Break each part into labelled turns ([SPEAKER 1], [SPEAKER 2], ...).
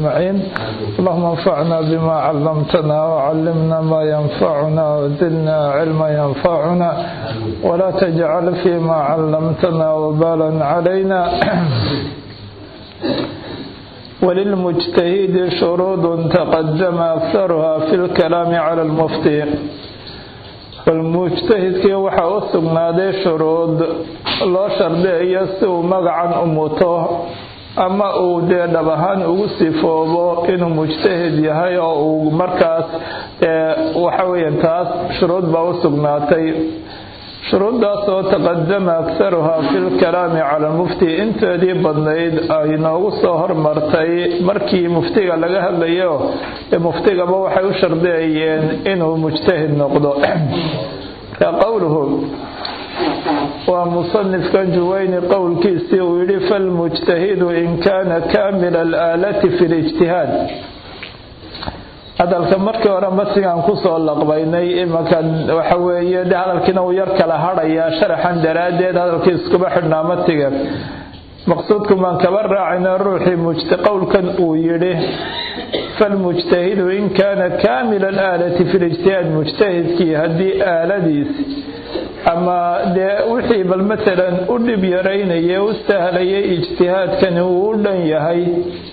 [SPEAKER 1] أجمعين اللهم انفعنا بما علمتنا وعلمنا ما ينفعنا وزدنا علما ينفعنا ولا تجعل فيما علمتنا وبالا علينا وللمجتهد شروط تقدم أكثرها في الكلام على المفتي falmujtahidkii waxaa u sugnaaday shuruud loo shardiyayo si uu magacan u muto ama uu dee dhab ahaan ugu sifoobo inuu mujtahid yahay oo uu markaas waxa weeyaan taas shuruud baa u sugnaatay shuruuddaasoo taqadama akharuhaa fi lkalaami cala mufti inteedii badnayd ay noogu soo hormartay markii muftiga laga hadlayo ee muftigaba waxay u shardiyayeen inuu mujtahid noqdo ka qowluhu waa musanifkan juwayni qowlkiisii uu yidhi falmujtahidu in kaana kaamila alaalati fi lijtihaad hadalka markii hore matigaan kusoo laqbaynay imanka waxa weeye de hadalkiina uu yar kala hadhayaa sharaxan daraaddeed hadalkii iskuba xidhnaa matiga maqsuudku maan kaba raacayna ruuxii qowlkan uu yidhi falmujtahidu in kaana kaamila alaalati fi lijtihaad mujtahidkii haddii aaladiisi ama dee wixii bal matalan u dhib yaraynaya u sahlayay ijtihaadkani uu u dhan yahay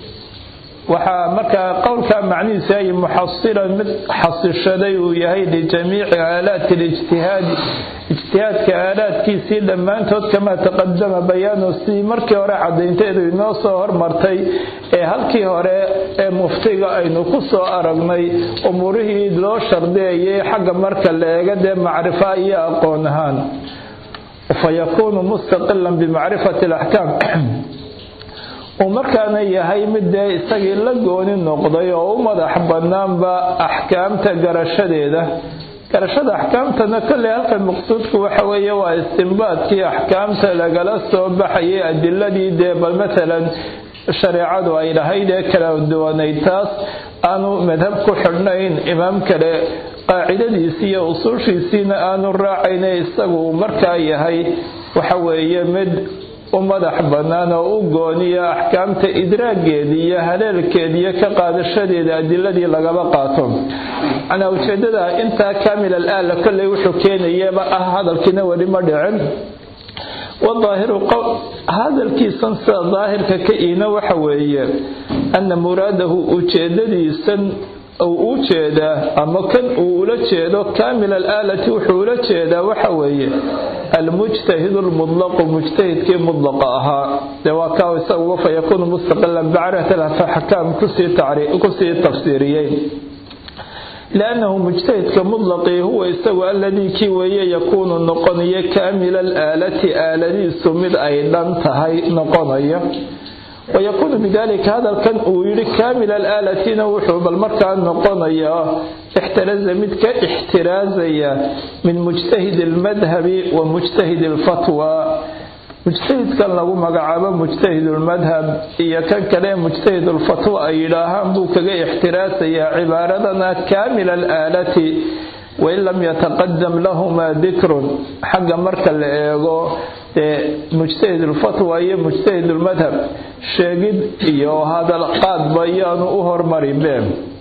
[SPEAKER 1] waxaa markaa qowlkaa macnihiisu ay muxasilan mid xasishaday uu yahay lijamiici aalaati lijtihaadi ijtihaadka aalaadkiisii dhammaantood kamaa taqadama bayaanu sidii markii hore cadaynteedu inoo soo hormartay ee halkii hore ee muftiga aynu ku soo aragnay umuurihii loo shardiyayay xagga marka la eega dee macrifa iyo aqoon ahaan fa yakuunu mustaqilan bimacrifati alaxkaam uu markaana yahay mid dee isagii la gooni noqday oo u madax bannaanba axkaamta garashadeeda garashada axkaamtana kolley halkan maqsuudku waxa weeye waa istimbaadkii axkaamta lagala soo baxayay adiladii dee bal matalan shareecadu ay lahayd ee kala duwanayd taas aanu madhab ku xidhnayn imaam kale qaacidadiisii iyo usuushiisiina aanu raacayne isagu uu markaa yahay waxa weeye mid u madax bannaan oo u gooniya axkaamta idraageeda iyo haleelkeeda iyo ka qaadashadeeda adiladii lagaba qaato macnaa ujeedada intaa kaamil al aala kolley wuxuu keenayaba ah hadalkiina weli ma dhicin wadaahiru hadalkiisan sida daahirka ka iina waxa weeye ana muraadahu ujeedadiisan uu u jeedaa ama kan uu ula jeedo kaamil alaalati wuxuu ula jeedaa waxa weeye almujtahidu lmudlaqu mujtahidkii mudlaqa ahaa dee waa kaa isaguba fa yakuunu mustaqilan bicarati axkaam kusii tafsiiriyey liannahu mujtahidka mudlaqii huwa isagu aladii kii weeye yakuunu noqonaya kaamila alaalati aaladiisu mid ay dhan tahay noqonaya wayakuunu bidalika hadalkan uu yidhi kaamil alaalatina wuxuu bal markaa noqonayaa ixtiraza mid ka ixtiraazaya min mujtahid almadhabi wa mujtahid alfatwa mujtahidkan lagu magacaabo mujtahid lmadhab iyo kan kale mujtahid lfatwa ay yidhaahaan buu kaga ixtiraasayaa cibaaradana kaamil alaalati wain lam yataqadam lahuma dikrun xagga marka la eego mujtahid lfatwa iyo mujtahid lmadhab sheegid iyo hadal qaadba iyaanu u hormarinbe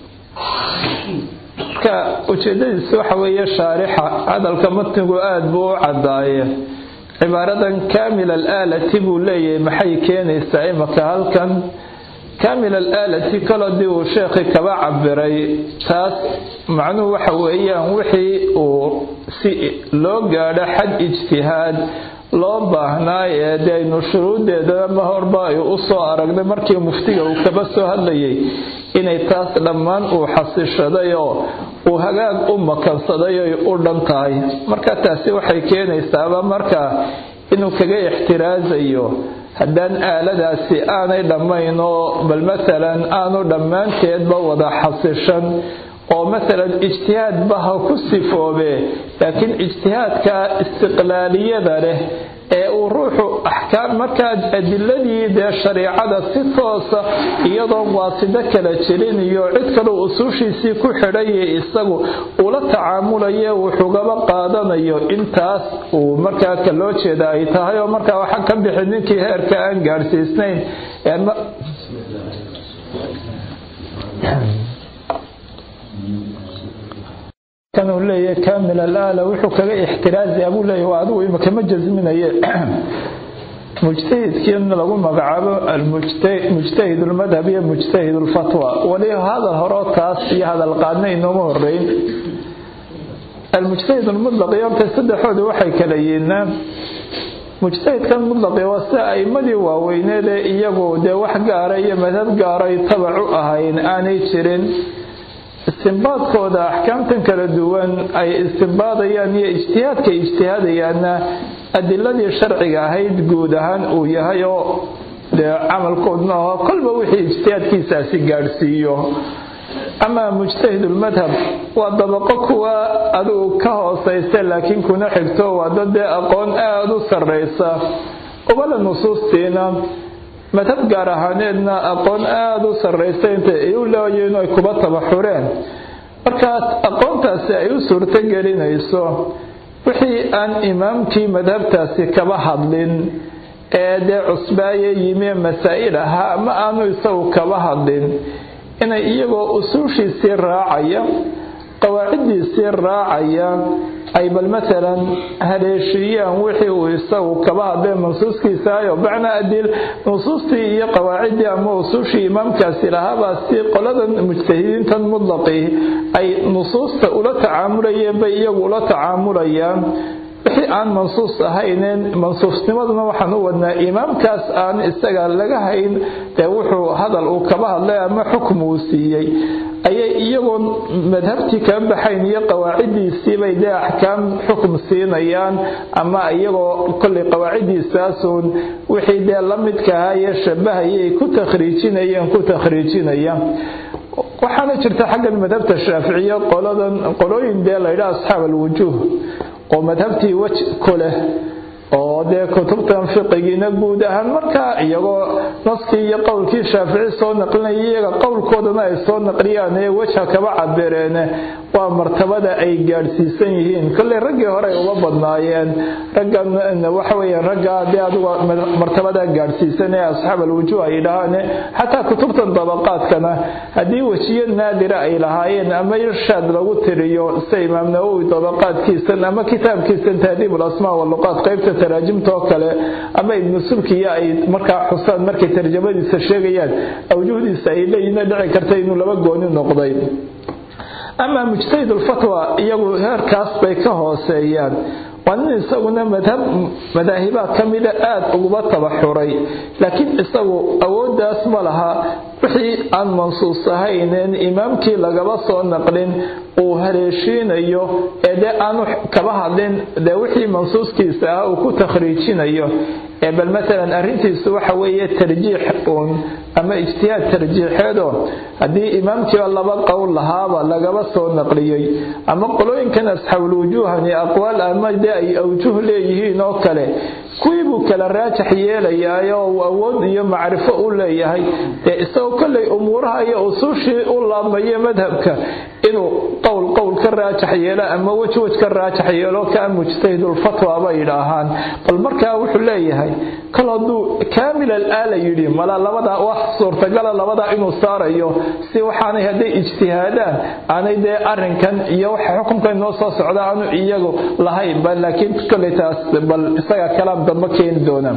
[SPEAKER 1] marka ujeedadiisu waxa weeye shaarixa hadalka matnigu aada buu u cadaaye cibaaradan kaamil alaalati buu leeyahay maxay keenaysaa imaka halkan kaamil alaalati kalodii uu sheekhi kaba cabiray taas macnuhu waxa weeyaan wixii uu si loo gaadho xad ijtihaad loo baahnaa ee de aynu shuruudeeda ma horba ay u soo aragnay markii muftiga uu kaba soo hadlayay inay taas dhammaan uu xasishaday oo uu hagaag u makansaday oy u dhan tahay marka taasi waxay keenaysaaba markaa inuu kaga ixtiraasayo haddaan aaladaasi aanay dhammayn oo bal matalan aanu dhammaanteedba wada xasishan oo matalan ijtihaadba ha ku sifoobe laakiin ijtihaadka istiqlaaliyada leh ee uu ruuxu axkaam markaa adiladii dee shariicada si toosa iyadoon waasido kala jirin iyo cid kaleu usuushiisii ku xidhaye isagu ula tacaamulaye wuxugaba qaadanayo intaas uu markaa ka loo jeeda ay tahay oo markaa waxaa ka bixi ninkii heerka aan gaadhsiisnayn kanuu leeyahay kaamil alaala wuxuu kaga ixtiraaziya buu leeyahy waa adigu imaka ma jasminaye mujtahidkiina lagu magacaabo mujtahid lmadhab iyo mujtahid lfatwa wali hadal horeo taas iyo hadal qaadna inooma horeyn almujtahid lmudlaq iyo horta saddexooda waxay kala yihiinaa mujtahidkan mudlaqi waa sida aimadii waaweyneed ee iyagu dee wax gaara iyo madhab gaaray tabac u ahayn aanay jirin istimbaadkooda axkaamtan kala duwan ay istimbaadayaan iyo ijtihaadka ijtihaadayaanna adiladii sharciga ahayd guud ahaan uu yahay oo dee camalkoodna aho kolba wixii ijtihaadkiisaasi gaadhsiiyo amaa mujtahidulmadhab waa dabaqo kuwa adigu ka hoosaysa laakiin kuna xigto waa dad dee aqoon aada u sarraysa ubala nusuustiina madhab gaar ahaaneedna aqoon aada u sarraysa inta ay u leeyihiin ay kuba tabaxureen markaas aqoontaasi ay u suurto gelinayso wixii aan imaamkii madhabtaasi kaba hadlin ee dee cusbaaye yimi masaa'il ahaa ama aanu isagu kaba hadlin inay iyagoo usuushiisii raacaya qawaaciddiisii raacaya ay bal matalan haleeshiiyaan wixii uu isagu kaba hadlee mansuuskiisaayo bacna adil nusuustii iyo qawaaciddii ama usuushii imaamkaasi lahaabaa si qoladan mujtahidiintan mudlaqii ay nusuusta ula tacaamulayeen bay iyagu ula tacaamulayaan wixii aan mansuus ahayneen mansuusnimaduna waxaan u wadnaa imaamkaas aan isaga laga hayn dee wuxuu hadal uu kaba hadlay ama xukm uu siiyey ayay iyagoo madhabtii kaba baxayn iyo qawaaciddiisiibay dee axkaam xukm siinayaan ama iyagoo kollay qawaaciddiisaasuun wixii dee la midka ahaa iyo shabahayay ku takhriijinayeen ku takhriijinaya waxaana jirta xaggan madhabta shaaficiya qoladan qolooyin dee laydhaha asxaab alwujuuh oo madhabtii wej ku leh oo dee kutubtan fiqigiina guud ahaan markaa iyagoo naskii iyo qowlkii shaafici soo naqlinaya iyaga qowlkoodana ay soo naqliyaan ee wejha kaba cabireen waa martabada ay gaadhsiisan yihiin kolley raggii hore ay uga badnaayeen raggan waxa weeyaan raggaa dee adigu martabada gaadhsiisan ee asxaab alwujuuh ay dhahaan xataa kutubtan dabaqaadkana haddii wejiyo naadira ay lahaayeen ama irshaad lagu tiriyo sida imaam nawowi dabaqaadkiisan ama kitaabkiisan tahdiib alasmaa waluqaat qaybta taraajimta oo kale ama ibnu subkiya ay markaa xusaan markay tarjamadiisa sheegayaan awjuhdiisa ay leeyihiin dhici karta inuu laba gooni noqday amaa mujtahid ulfatwa iyagu heerkaas bay ka hooseeyaan waa nin isaguna madhab madaahibaad ka mida aada uguba tabaxuray laakiin isagu awooddaas ma laha wixii aan mansuus ahayneen imaamkii lagaba soo naqlin uu haleeshiinayo ee dee aanu kaba hadlin dee wixii mansuuskiisa ah uu ku takhriijinayo ee bal matalan arrintiisu waxa weeye tarjiix uun ama ijtihaad tarjiixeedoo haddii imaamkiiba laba qowl lahaaba lagaba soo naqliyey ama qolooyinkan asxaabulwujuuhani aqwaal ama dee ay awjuh leeyihiin oo kale kuwii buu kala raajax yeelayaayoo uu awood iyo macrifo u leeyahay dee isagoo kollay umuuraha iyo usuushii u laabmayo madhabka inuu qowl qowl ka raajax yeelo ama wej wej ka raajax yeelo kaa mujtahidulfatwa bay yidhaahaan bal markaa wuxuu leeyahay kol hadduu kaamil alaala yidhi mala labadaa wax suurtagala labadaa inuu saarayo si waxaanay hadday ijtihaadaan aanay dee arrinkan iyo waxa xukunkan noo soo socda aanu iyagu lahayn ba laakiin kollay taas bal isaga kalaam dambe keeni doona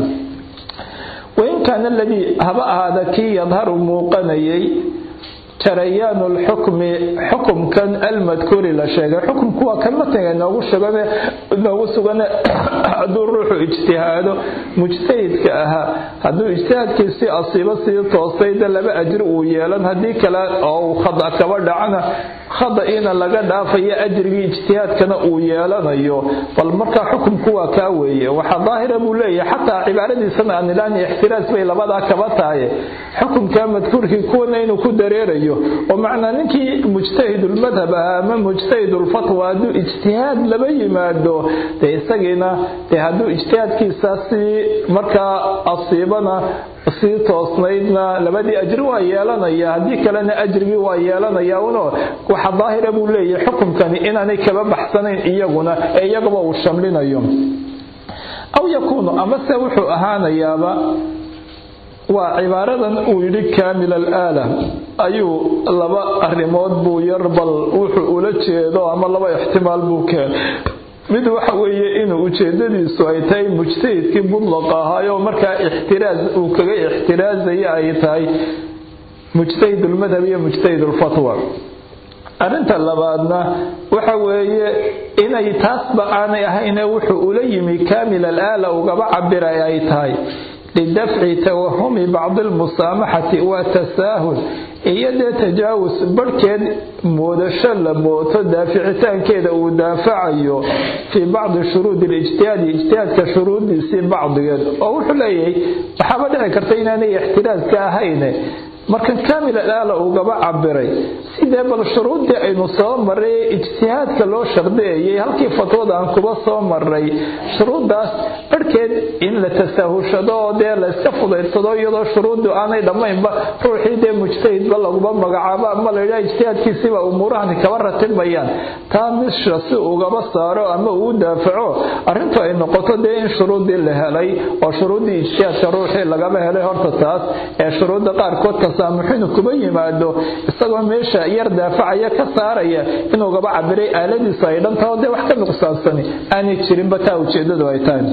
[SPEAKER 1] wain kaana aladii haba ahaada kii yadharu muuqanayay jarayaanu lxukmi xukumkan almadkuuri la sheegay xukumku waa kan matniga inoogu shugane inoogu sugane hadduu ruuxu ijtihaado mujtahidka ahaa hadduu ijtihaadkiisii asiibo sii toostay de laba ajri uu yeelan haddii kale oo uu khada kaba dhacana khada'iina laga dhaafayo ajrigii ijtihaadkana uu yeelanayo bal markaa xukumku waa kaa weeye waxaa daahira buu leeyahay xataa cibaaradiisana aan ilaani ixtiraas bay labadaa kaba tahay xukumka madkuurkii kuwana inuu ku dareerayo oo macnaa ninkii mujtahidulmadhab ahaa ama mujtahidulfatwa hadduu ijtihaad laba yimaado dee isagiina dee hadduu ijtihaadkiisa sii markaa asiibana sii toosnaydna labadii ajri waa yeelanaya haddii kalena ajrigii waa yeelanaya uno waxa daahira buu leeyahay xukumkani inaanay kaba baxsanayn iyaguna ee iyagaba uu shamlinayo aw yakuunu amase wuxuu ahaanayaaba waa cibaaradan uu yidhi kaamil alaala ayuu laba arrimood buu yar bal wuxuu ula jeedo ama laba ixtimaal buu keen mid waxa weeye inuu ujeedadiisu ay tahay mujtahidkii mudlaqa ahaayo markaa ixtiraaz uu kaga ixtiraazaya ay tahay mujtahid ulmadhab iyo mujtahid ulfatwa arrinta labaadna waxa weeye inay taasba aanay ahayne wuxuu ula yimi kaamil alaala ugaba cabiray ay tahay lidafci tawahumi bacdi almusaamaxati waa tasaahul iyo dee tajaawus barhkeed moodasho la mooto daaficitaankeeda uu daafacayo fii bacdi shuruudi lijtihaadi ijtihaadka shuruudiisii bacdigeed oo wuxuu leeyahay waxaaba dhici karta inaanay ixtiraaska ahayne markan kaamil alaala ugaba cabiray sidee bal shuruuddii aynu soo maray ee ijtihaadka loo shardeeyay halkii fatwada aan kuba soo maray shuruuddaas barhkeed in la tasaahushado oo dee la iska fudaydsado iyadoo shuruuddu aanay dhammaynba ruuxii dee mujtahidba laguma magacaabo ama la yidhaha ijtihaadkiisiba umuurahani kaba ratibayaan taa misha si ugaba saaro ama uu daafaco arrintu ay noqoto dee in shuruuddii la helay oo shuruuddii ijtihaadka ruuxii lagaba helay horta taas ee shuruudda qaarkood tasaamuxinu kuba yimaado isagoo meesha yar daafacaya ka saaraya inuu gaba cabiray aaladiisu ay dhantaho dee wax ka nuqsaansani aanay jirinba taa ujeedadu ay tahay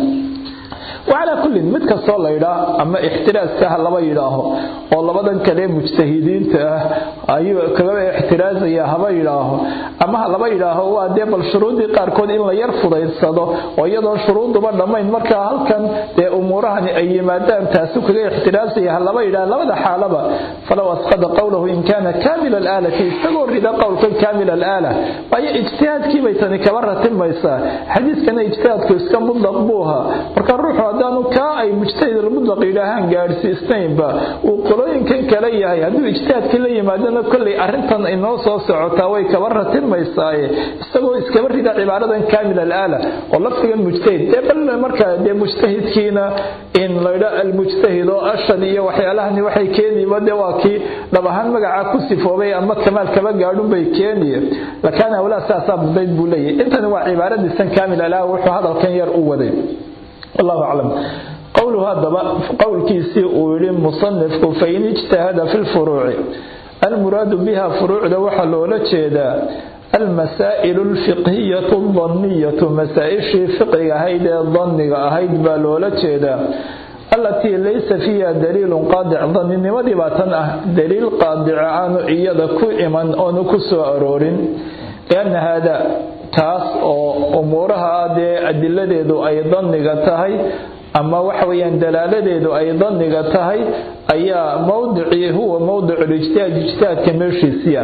[SPEAKER 1] wacalaa kullin mid kastoo la ydhaa ama ixtiraaska ha laba yidhaaho oo labadan kale mujtahidiinta ah ayuu kagaba ixtiraazaya haba yidhaaho ama ha laba yidhaaho waa dee bal shuruuddii qaarkood in la yar fudaydsado oo iyadoo shuruudduba dhammayn markaa halkan dee umuurahani ay yimaadaan taasu kaga ixtiraazaya ha laba yidhaha labada xaalaba falow asqada qowlahu in kaana kaamil alaalati isagoo rida qowlkan kaamil alaala waayo ijtihaadkii bay tani kaba ratimaysaa xadiiskana ijtihaadku iska mudlaq buu ahaa marka ruuxu haddaanu kaa ay mujtahid almudlaq yidhaahaan gaadhsiisnaynba uu qolooyinkan kale yahay hadduu ijtihaadkii la yimaadona kolley arrintan inoo soo socotaa way kaba ratimaysaaye isagoo iskaba rida cibaaradan kaamil alaala oo lafdigan mujtahid dee bal markaa dee mujtahidkiina in laydha almujtahid oo ashad iyo waxyaalahani waxay keeniba dee waa kii dhab ahaan magacaa ku sifoobay ama kamaal kaba gaadhun bay keeniye lakaana awlaa saasaa mudayd buu leeyahy intani waa cibaaradiisan kaamil alaala wuxuu hadalkan yar u waday wallahu aclam qowluhu haddaba qowlkiisii uu yidhi musanifku fain ijtahada fi lfuruuci almuraadu biha furuucda waxaa loola jeedaa almasaa'ilu alfiqhiyatu aldanniyatu masaa-ishii fiqiga ahayd ee danniga ahayd baa loola jeedaa allatii laysa fiiha daliilun qaadic danninimadii baa tan ah daliil qaadica aanu iyada ku iman oonu ku soo aroorin lianna haada taas oo umuuraha dee adiladeedu ay danniga tahay ama waxa weyaan dalaaladeedu ay danniga tahay ayaa mowdicii huwa mowdicu lijtihaad ijtihaadka meeshiisiya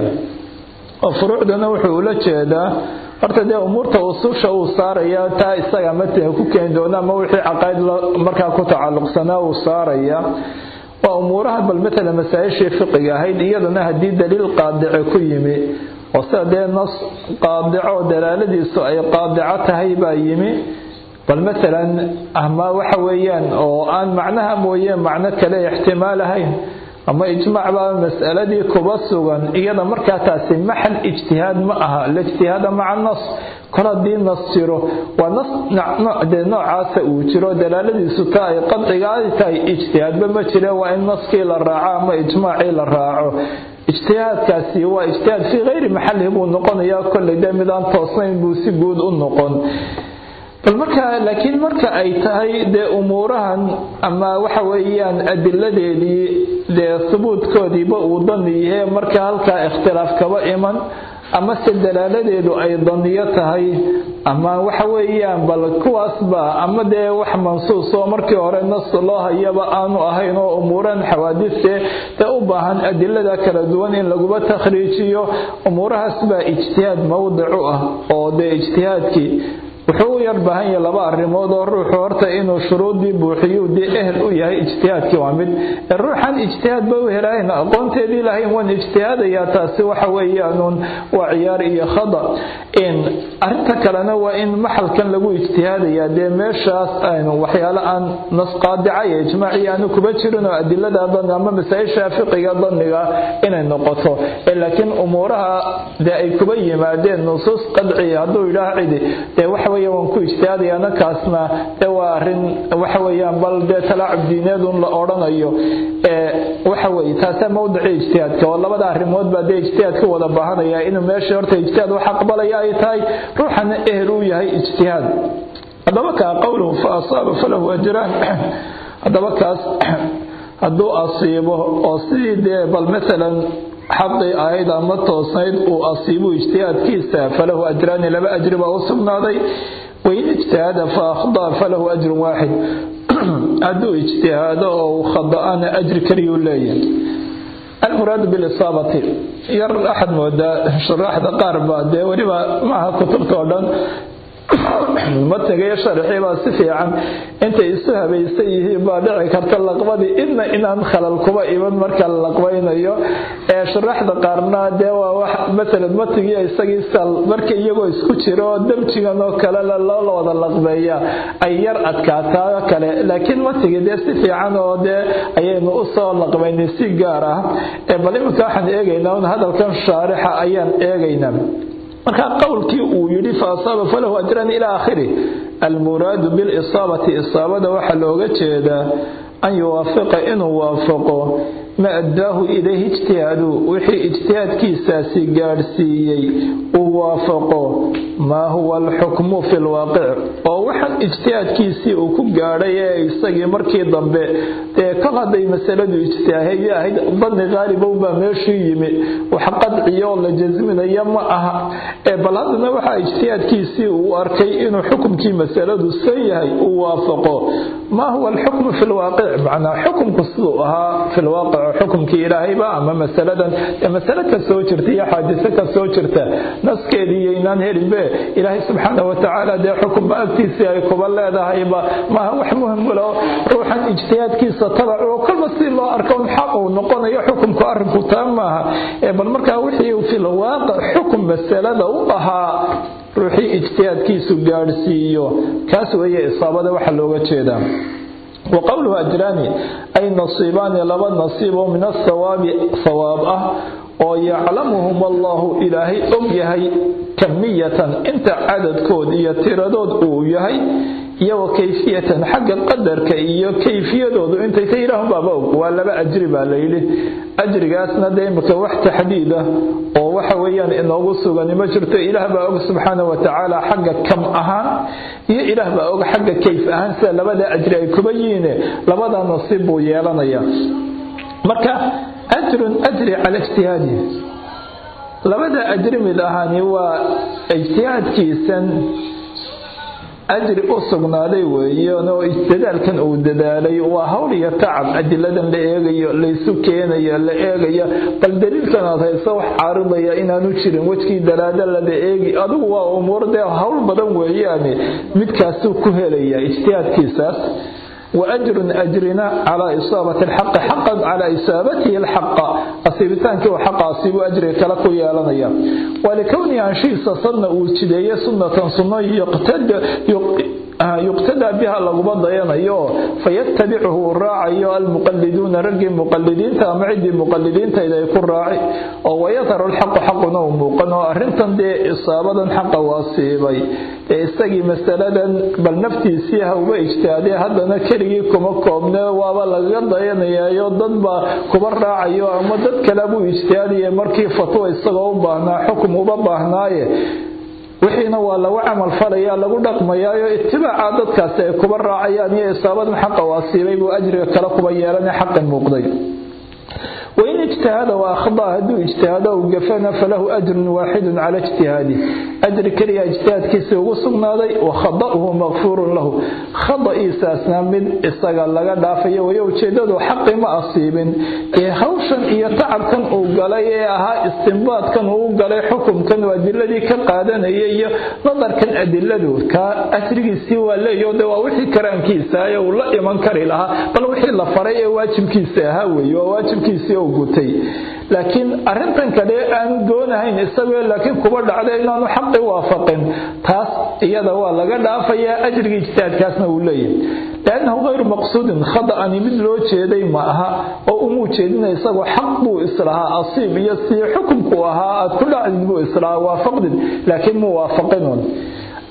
[SPEAKER 1] oo furuucdana wuxuu ula jeedaa horta dee umuurta ususha uu saaraya taa isaga matiga ku keeni doona ama wixii caqayd markaa ku tacalluqsanaa uu saaraya waa umuuraha bal matala masaa-ishii fiqiga ahayd iyadana haddii daliil qaadice ku yimi oo sida dee nas qaadico dalaaladiisu ay qaadico tahay baa yimi bal maalan ama waxa weeyaan oo aan macnaha mooye macno kale ixtimaal ahayn ama ijmaac baa mas'aladii kuba sugan iyada markaa taasi maxal ijtihaad ma aha la ijtihaada maca nas kol haddii nas jiro waa nas dee noocaasa uu jiro dalaaladiisu ta ay qadciga ay tahay ijtihaadba ma jire waa in naskii la raaco ama ijmaacii la raaco ijtihaadkaasi waa ijtihaad fii hayri maxalihi buu noqonayaa kolley dee midaan toosnayn buu si guud u noqon bal marka laakiin marka ay tahay dee umuurahan ama waxa weeyaan adiladeedii dee subuudkoodiiba uu dani yahe marka halkaa ikhtilaaf kaba iman ama se dalaaladeedu ay daniyo tahay ama waxa weeyaan bal kuwaasba ama dee wax mansuus oo markii hore nas loo hayaba aanu ahayn oo umuurahan xawaadiste dee u baahan adilada kala duwan in laguba takhriijiyo umuurahaas baa ijtihaad mowdicu ah oo dee ijtihaadkii wuxuu u yar baahan yahay laba arrimood oo ruuxu horta inuu shuruuddii buuxiyu dee ehel u yahay ijtihaadkii waa mid ruuxan ijtihaad ba u helayn aqoonteedii lahayn waan ijtihaadayaa taasi waxa weeyaanuun waa ciyaar iyo khada in arrinta kalena waa in maxalkan lagu ijtihaadayaa dee meeshaas aynu waxyaalo aan nas qaadica iyo ijmaaci aanu kuba jirin oo adilada dan ama masaa-isha fiqiga daniga inay noqoto laakiin umuuraha dee ay kuba yimaadeen nusuus qadciya hadduu yidhaah cidi dee waxa weya waan ku ijtihaadayana kaasna dee waa arrin waxa weeyaan bal dee talaacub diineedun la odhanayo waxa weeye taasaa mawdicii ijtihaadka oo labada arrimood baa dee ijtihaadka wada baahanaya inuu meesha horta ijtihaad wax aqbalaya ay tahay ruuxana ehel uu yahay ijtihaad haddaba kaa qowluhu fa asaaba falahu ajraan haddaba kaas hadduu asiibo oo sidii dee bal maalan xaqii ahayd ama toosnayd uu asiibu ijtihaadkiisa falahu ajraani laba ajri baa u sugnaaday wain ijtihada fa akhdaa falahu ajrun waaxid hadduu ijtihaado oo uu khada'ana ajri keliyuu leeyahay almuraadu bilisaabati yar axad moodaa shuraaxda qaar baa dee weliba maaha kutubta oo dhan matniga sharxii baa si fiican intay isu habaysan yihiin baa dhici karta laqbadii idna inaan khalal kuba iman marka la laqbaynayo ee shuraaxda qaarna dee waa wax masalan matnigii isagii sal marka iyagoo isku jira oo damjigan oo kale loo wada laqbeeya ay yar adkaataa kale laakiin matnigii dee si fiican oo dee ayaynu u soo laqbaynay si gaar ah ee bal iminka waxaan eegaynaa un hadalkan shaarixa ayaan eegaynaa marka qowlkii uu yidhi fa asaaba falahu ajran ila aakhiri almuraadu bilisaabati isaabada waxaa looga jeedaa an yuwaafiqa inuu waafaqo ma addaahu ilayhi ijtihaadu wixii ijtihaadkiisaasi gaadhsiiyey uu waafaqo maa huwa alxukmu fi lwaaqic oo waxaan ijtihaadkiisii uu ku gaadhay ee isagii markii dambe dee kol hadday masaladu ijtihaaday ahayd danni qaalibow baa meeshuu yimi wax qadciyo oo la jasminaya ma aha ee bal haddana waxaa ijtihaadkiisii uu arkay inuu xukumkii masaladu san yahay uu waafaqo maa huwa alxukmu fi lwaaqic macnaa xukumku siduu ahaa fi lwaaqic xukumkii ilaahayba ama masaladan masale ka soo jirta iyo xaadise ka soo jirta naskeedii yaynaan helinbe ilaahay subxaana watacaala dee xukunba agtiisii ay kuba leedahayba maaha wax muhimlo ruuxan ijtihaadkiisa tabac oo kolba si loo arko un xaq uu noqonayo xukumku arrinku taa maaha bal markaa wixii filwaaqic xukum masalada u ahaa ruuxii ijtihaadkiisu gaadhsiiyo kaas weeye isaabada waxa looga jeedaa وqowluhu ajraani ay nasiibaani laba nasiib oo min athawaabi thawaab ah oo yaclamuhum allahu ilaahay og yahay kamiyatan inta cadadkood iyo tiradood uu yahay iyo wa kayfiyatan xagga qadarka iyo kayfiyadoodu intay ta ilaahun baaba og waa laba ajri baa layidhi ajrigaasna dee imika wax taxdiid ah oo waxa weeyaan inoogu sugani ma jirto ilaah baa og subxaana wa tacaala xagga kam ahaan iyo ilaah baa og xagga kayf ahaan sida labada ajri ay kuba yihiine labada nasiib buu yeelanaya marka ajrun ajri cala ijtihaadihi labada ajri mid ahaani waa ijtihaadkiisan ajri u sugnaaday weeyeeno dadaalkan uu dadaalay waa hawl iyo tacab adiladan la eegayo laysu keenayo la eegayo bal daliilkan aad hayso wax caaridaya inaanu jirin wejkii dalaadalada eegi adigu waa umuur dee hawl badan weeyaane midkaasuu ku helaya ijtihaadkiisaas وأجر أجرنا على إصابة الحق حقا على إصابته الحق أصيبتانك وحق أصيب أجر كلكو يالنيا ولكوني عن شيء صنع وجدية سنة سنة يقتد يقتدى بها لغبان ضيانيو فيتبعه الراعي المقلدون رجل مقلدين تامعدي مقلدين إذا يكون راعي ويظهر الحق حق نوم وقنو أرنتن دي إصابة حق واصيبي isagii masaladan bal naftiisii hauba ijtihaadee haddana keligii kuma koobne waaba lagaga dayanayaayo dad baa kuba raacayo ama dad kale buu ijtihaadaya markii fatwo isagoo u baahnaa xukum uba baahnaaye wixiina waa lagu camal falaya lagu dhaqmayaayo itibaaca dadkaasi ay kuba raacayaan iyo isaabadan xaqa waasiibay buu ajriga kale kuba yeelana xaqan muuqday وإن اجتهد وأخطأ هدو اجتهاد وقفنا فله أجر واحد على اجتهاده أجر كريا اجتهاد كيسي وصلنا ذي وخطأه مغفور له خطأ إيساسنا من استقال لغا دافية ويوجدد حق ما أصيب هوشا إيا تعب كان أوغالي أها استنباط كان أوغالي حكم كان وأدلة كان قادنا إيا نظر كان أدلة كأسرق سوى لا يودى ووحي كران كيسا ولا يمن كري لها بل وحي لفري واجب كيسا هاوي وواجب كيسا gutay laakiin arintan kale aanu doonahayn isagoo laakiin kuba dhacday inaanu xaqi waafaqin taas iyada waa laga dhaafayaa ajriga ijtihaadkaasna uu leeyahay liannahu hayru maqsuudin khada'ani mid loo jeeday ma aha oo umuu jeedina isagoo xaq buu islahaa asiib iyo sii xukumku ahaa aad ku dhacdid buu islahaa waafaqdid laakiin muu waafaqinun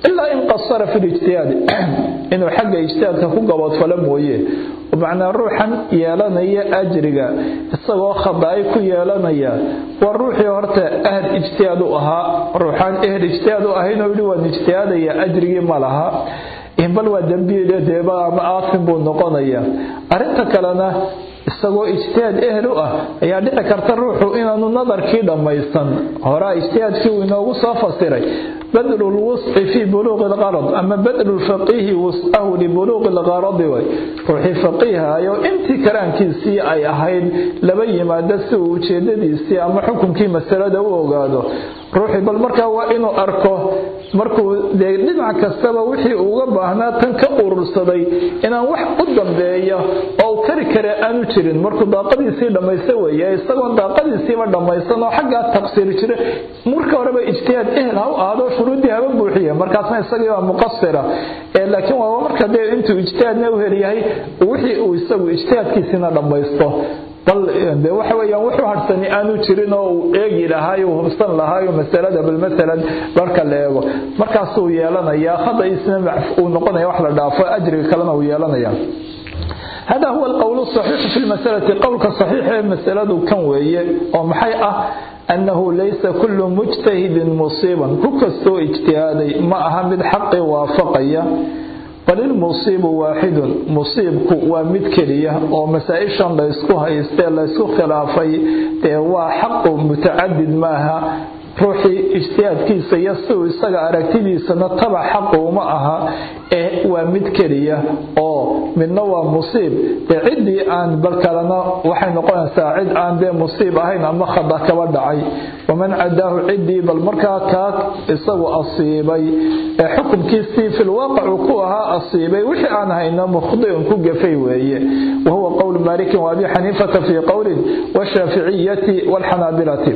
[SPEAKER 1] ilaa in qasara fi lijtihaadi inuu xagga ijtihaadka ku gaboodfalo mooye macnaa ruuxan yeelanaya ajriga isagoo khadaai ku yeelanaya waa ruuxii horta ahad ijtihaad u ahaa ruuxaan ehel ijtihaad u ahaynoo yidhi waan ijtihaadaya ajrigii ma laha bal waa dembiile deeba ama aafin buu noqonaya arrinta kalena isagoo ijtihaad ehel u ah ayaa dhici karta ruuxu inaanu nadarkii dhammaysan horaa ijtihaadkii uu inoogu soo fasiray badlu lwusci fii buluuqi lqarad ama badlu lfaqiihi wuscahu libuluuqi lqaradi way ruuxii faqiihayo intii karaankiisii ay ahayd laba yimaado si uu ujeedadiisii ama xukunkii masalada u ogaado ruuxii bal markaa waa inuu arko markuu dee dhinac kastaba wixii uga baahnaa tan ka urursaday inaan wax u dambeeya oo u kari kare aanu jirin markuu daaqadiisii dhammaysta weeye isagoon daaqadiisiiba dhammaysan oo xaggaa taqsiiri jira marka horeba ijtihaad ehel ha u ahaado shuruuddii haba buuxiye markaasna isagii waa muqasira laakiin waa marka dee intuu ijtihaadna u helyahay wixii uu isagu ijtihaadkiisina dhammaysto bal de waxa weeyaan wuxuu harsani aanu jirin oo uu eegi lahaay uu hubsan lahaayo masalada bal masalan marka la eego markaasuu yeelanayaa khadaisna uu noqonaya wax la dhaafo ajriga kalena uu yeelanaya hada huwa alqowl saxiixu fi lmasalati qowlka saxiixa ee masaladu kan weeye oo maxay ah annahu laysa kullu mujtahidin musiiban ku kastoo ijtihaaday ma aha mid xaqi waafaqaya bal ilmusiibu waaxidun musiibku waa mid keliya oo masaa-ishan laysku haystee laysku khilaafay dee waa xaqu mutacadid maaha ruuxii ijtihaadkiisa iyo siuu isaga aragtidiisana tabac xaqu uma aha ee waa mid keliya oo midna waa musiib dee ciddii aan bal kalena waxay noqonaysaa cid aan dee musiib ahayn ama khada kaba dhacay waman cadaahu ciddii bal markaa kaa isagu asiibay ee xukumkiisii filwaaqicu ku ahaa asiibay wixii aan hayno mukhdiun ku gafay weeye wahuwa qowl maalikin waabi xaniifata fii qowlin washaaficiyati waalxanaabilati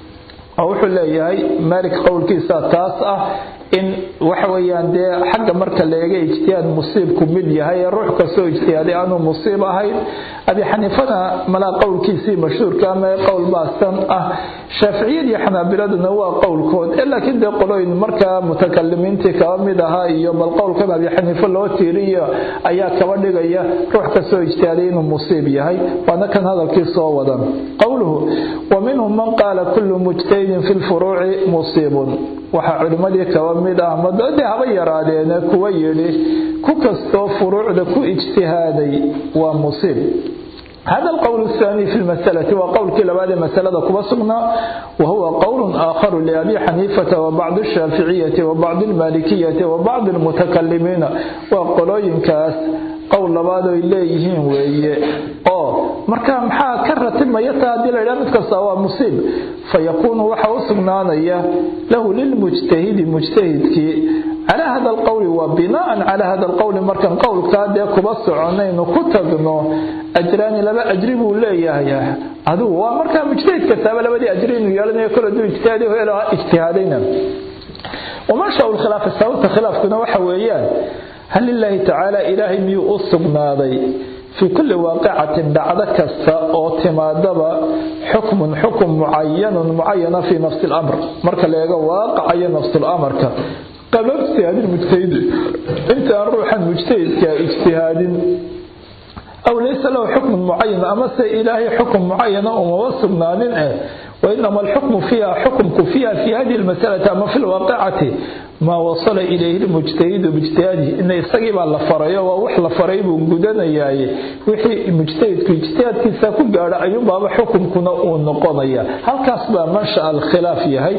[SPEAKER 1] oo wuxuu leeyahay maalik qowlkiisa taas ah in waxa weeyaan dee xagga marka la eega ijtihaad musiibku mid yahay ee ruux kastoo ijtihaaday aanu musiib ahayn abi xaniifana malaa qowlkiisii mashhuurka ama qowl baasan ah shaaficiyadii xanaabiladuna waa qowlkood laakiin dee qolooyin markaa mutakalimiintii kaba mid ahaa iyo bal qowlkan abi xaniifo loo tiiriyo ayaa kaba dhigaya ruux kastoo ijtihaaday inuu musiib yahay waana kan hadalkii soo wadan qowluhu wa minhum man qaala kullu mujtahidin fi lfuruuci musiibun waxaa culimmadii kaba mid ah madade haba yaraadeene kuwa yidhi ku kastoo furuucda ku ijtihaaday waa musiib هذا القول الثاني في المسألة وقول كلا بعد مسألة كبسقنا وهو قول آخر لأبي حنيفة وبعض الشافعية وبعض المالكية وبعض المتكلمين وقولين كاس qowl labaad ay leeyihiin weeye oo marka maxaa ka ratimaya taa haddii la yidhaha mid kasta waa musiib fayakuunu waxa u sugnaanaya lahu lilmujtahidi mujtahidkii calaa hada alqowli wa binaan calaa hada alqowli markan qowlkaa dee kuba soconaynu ku tagno ajraani laba ajri buu leeyahay adigu waa markaa mujtahid kastaaba labadii ajri inuu yeelanayo kol hadduu ijtihaadi helo ijtihaadayna wamashaa lkhilaafa sababta khilaafkuna waxa weeyaan hal lilaahi tacaala ilaahay miyuu u sugnaaday fii kulli waaqicatin dhacdo kasta oo timaadaba xukmun xukm mucayanun mucayana fii nafsi lamr marka la eego waaqacayo nafsulamarka qabla ijtihaadi mujtahidi intaan ruuxan mujtahidka ijtihaadin aw laysa lahu xukmun mucayan amase ilaahay xukm mucayana umama sugnaanin eh وإنما الحكم فيها حكمك فيها في هذه المسألة أما في الواقعة ما وصل إليه المجتهد باجتهاده إن يستقيم على فريا ووح لفريا بوجودنا ياي وحي المجتهد في اجتهاد كيسا كجارة أيوم بابا حكم كنا ونقضيا هل كسب منشأ الخلاف يهي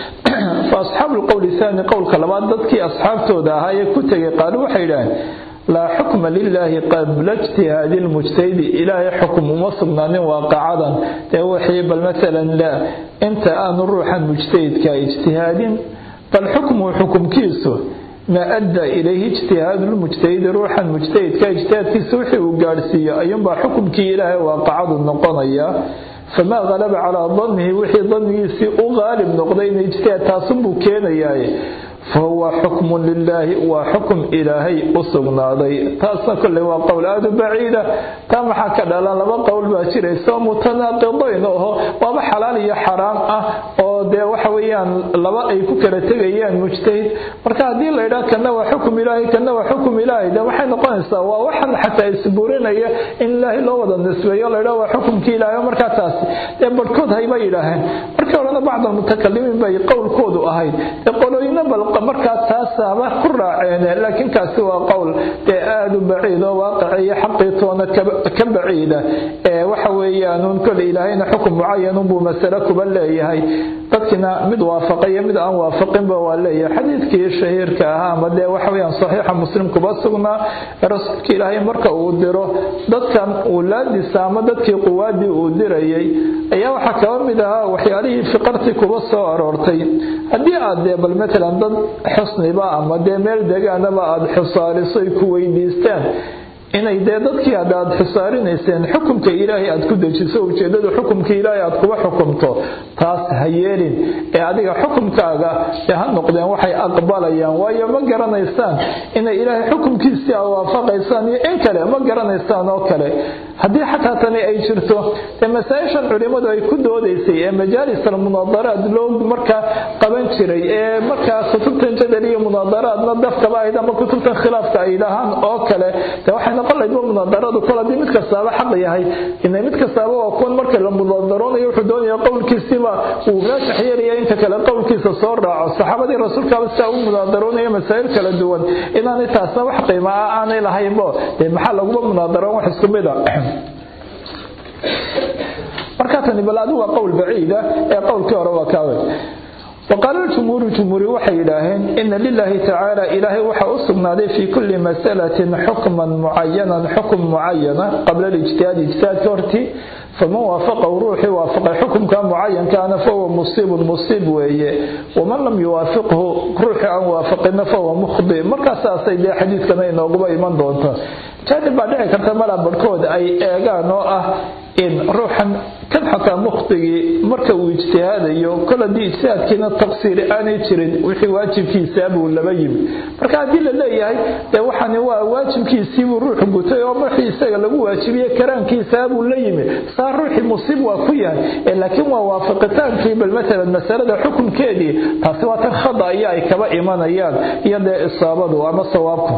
[SPEAKER 1] فأصحاب القول الثاني قول كلمات ضدك أصحاب تودا هاي كتج قالوا حيران لا حكم لله قبل اجتهاد المجتهد إلهي حكم مصرنا واقعا توحي بل مثلا لا انت أن الروح المجتهد كاجتهاد فالحكم حكم كيسو ما أدى إليه اجتهاد المجتهد روح المجتهد كاجتهاد كيسو وحي وقارسية أيضا بحكم كي إلهي واقعا النقضية فما غلب على ظنه وحي ظنه سي غالب نقضين اجتهاد تصبو كينا ياي فهو حكم لله وحكم إلهي أصغناضي تاسا كله وقول هذا بعيدة تام حكا لما قول باشر يسوى متناقضين وهو وما حلال يا حرام أه dee waxa weeyaan laba ay ku kala tegayaan mujtahid marka haddii la yidhaha kana waa xukum ilaahay kana waa xukum ilaahay de waxay noqonaysaa waa waxan xataa isburinaya in ilaahay loo wada nisbeeyo la yidhaha waa xukumkii ilaahay markaa taasi dee barhkood hayba yidhaaheen markii horena bacd almutakalimiin bay qowlkoodu ahayd dee qolooyina bal markaa taasaba ku raaceen laakiin kaasi waa qowl dee aada u baciid oo waaqici iyo xaqii toona ka baciida ee waxa weeyaan un kole ilaahayna xukum mucayan unbuu masale kuba leeyahay dadkina mid waafaqa iyo mid aan waafaqinba waa leeyahay xadiidkii shahiirka ahaa ama dee waxa weeyaan saxiixa muslim kuba sugnaa ee rasuulka ilaahay marka uu diro dadkan wulaadiisa ama dadkii quwaadii uu dirayay ayaa waxaa kaba mid ahaa waxyaalihii fiqartii kuba soo aroortay haddii aad dee bal matalan dad xusniba ama dee meel degaanaba aada xusaariso ay ku weydiistaan inay dee dadkii hadda aad xusaarinayseen xukumka ilaahay aad ku dejiso ujeedadu xukumka ilaahay aad kuba xukumto taas ha yeelin ee adiga xukumkaaga dee ha noqdeen waxay aqbalayaan waayo ma garanaysaan inay ilaahay xukumkiisii a waafaqaysaan iyo in kale ma garanaysaan oo kale haddii xataa tani ay jirto dee masaa-ishan culimmadu ay ku doodaysay ee majaalis almunaadaraad loo markaa qaban jiray ee markaa kutubtan jadal iyo munaadaraadna dafkaba ahayd ama kutubtan khilaafka ay dhahaan oo kale de waxay noqon lahayd munaadaradu kol haddii mid kastaaba xaq yahay ina mid kastaaba waa kuwan marka la munaadaroonayo wuxuu doonaya qowlkiisiba uu raajax yeelaya inta kale qowlkiisa soo raaco saxaabadii rasuulkaaba sidaa u munaadaroonaya masaa'il kala duwan inaanay taasna wax qiima ah aanay lahaynbo dee maxaa laguba munaadaroon wax isku mid a markaa tani bal adigu waa qowl baciida ee qowlkii hore waa kaawe وقال الجمهور جمهور waxay yidhaaheen ina lilahi tacaala ilaahay waxa u sugnaaday fii kulli masalatin xukman mucayanan xukm mucayana qabla lijtihaad ijtihaadka hortii faman waafaqahu ruuxii waafaqay xukumka mucayankaana fahuwa musiibun musiib weeye waman lam yuwaafiqhu ruuxii aan waafaqina fahuwa mukhdi markaasaasay dee xadiidkana inooguba iman doonta jaanib baa dhici karta malaa barhkood ay eegaan oo ah in ruuxan kan xataa mukhdigii marka uu ijtihaadayo kol haddii ijtihaadkiina taqsiiri aanay jirin wixii waajibkiisaa buu laba yimi marka haddii la leeyahay dee waxani waa waajibkiisiibuu ruuxu gutay oo markii isaga lagu waajibiye karaankiisaa buu la yimi saa ruuxii musiib waa ku yahay laakiin waa waafaqitaankii bal matalan masalada xukunkeedii taasi waa tan khada iyo ay kaba imanayaan iyo dee isaabadu ama sawaabku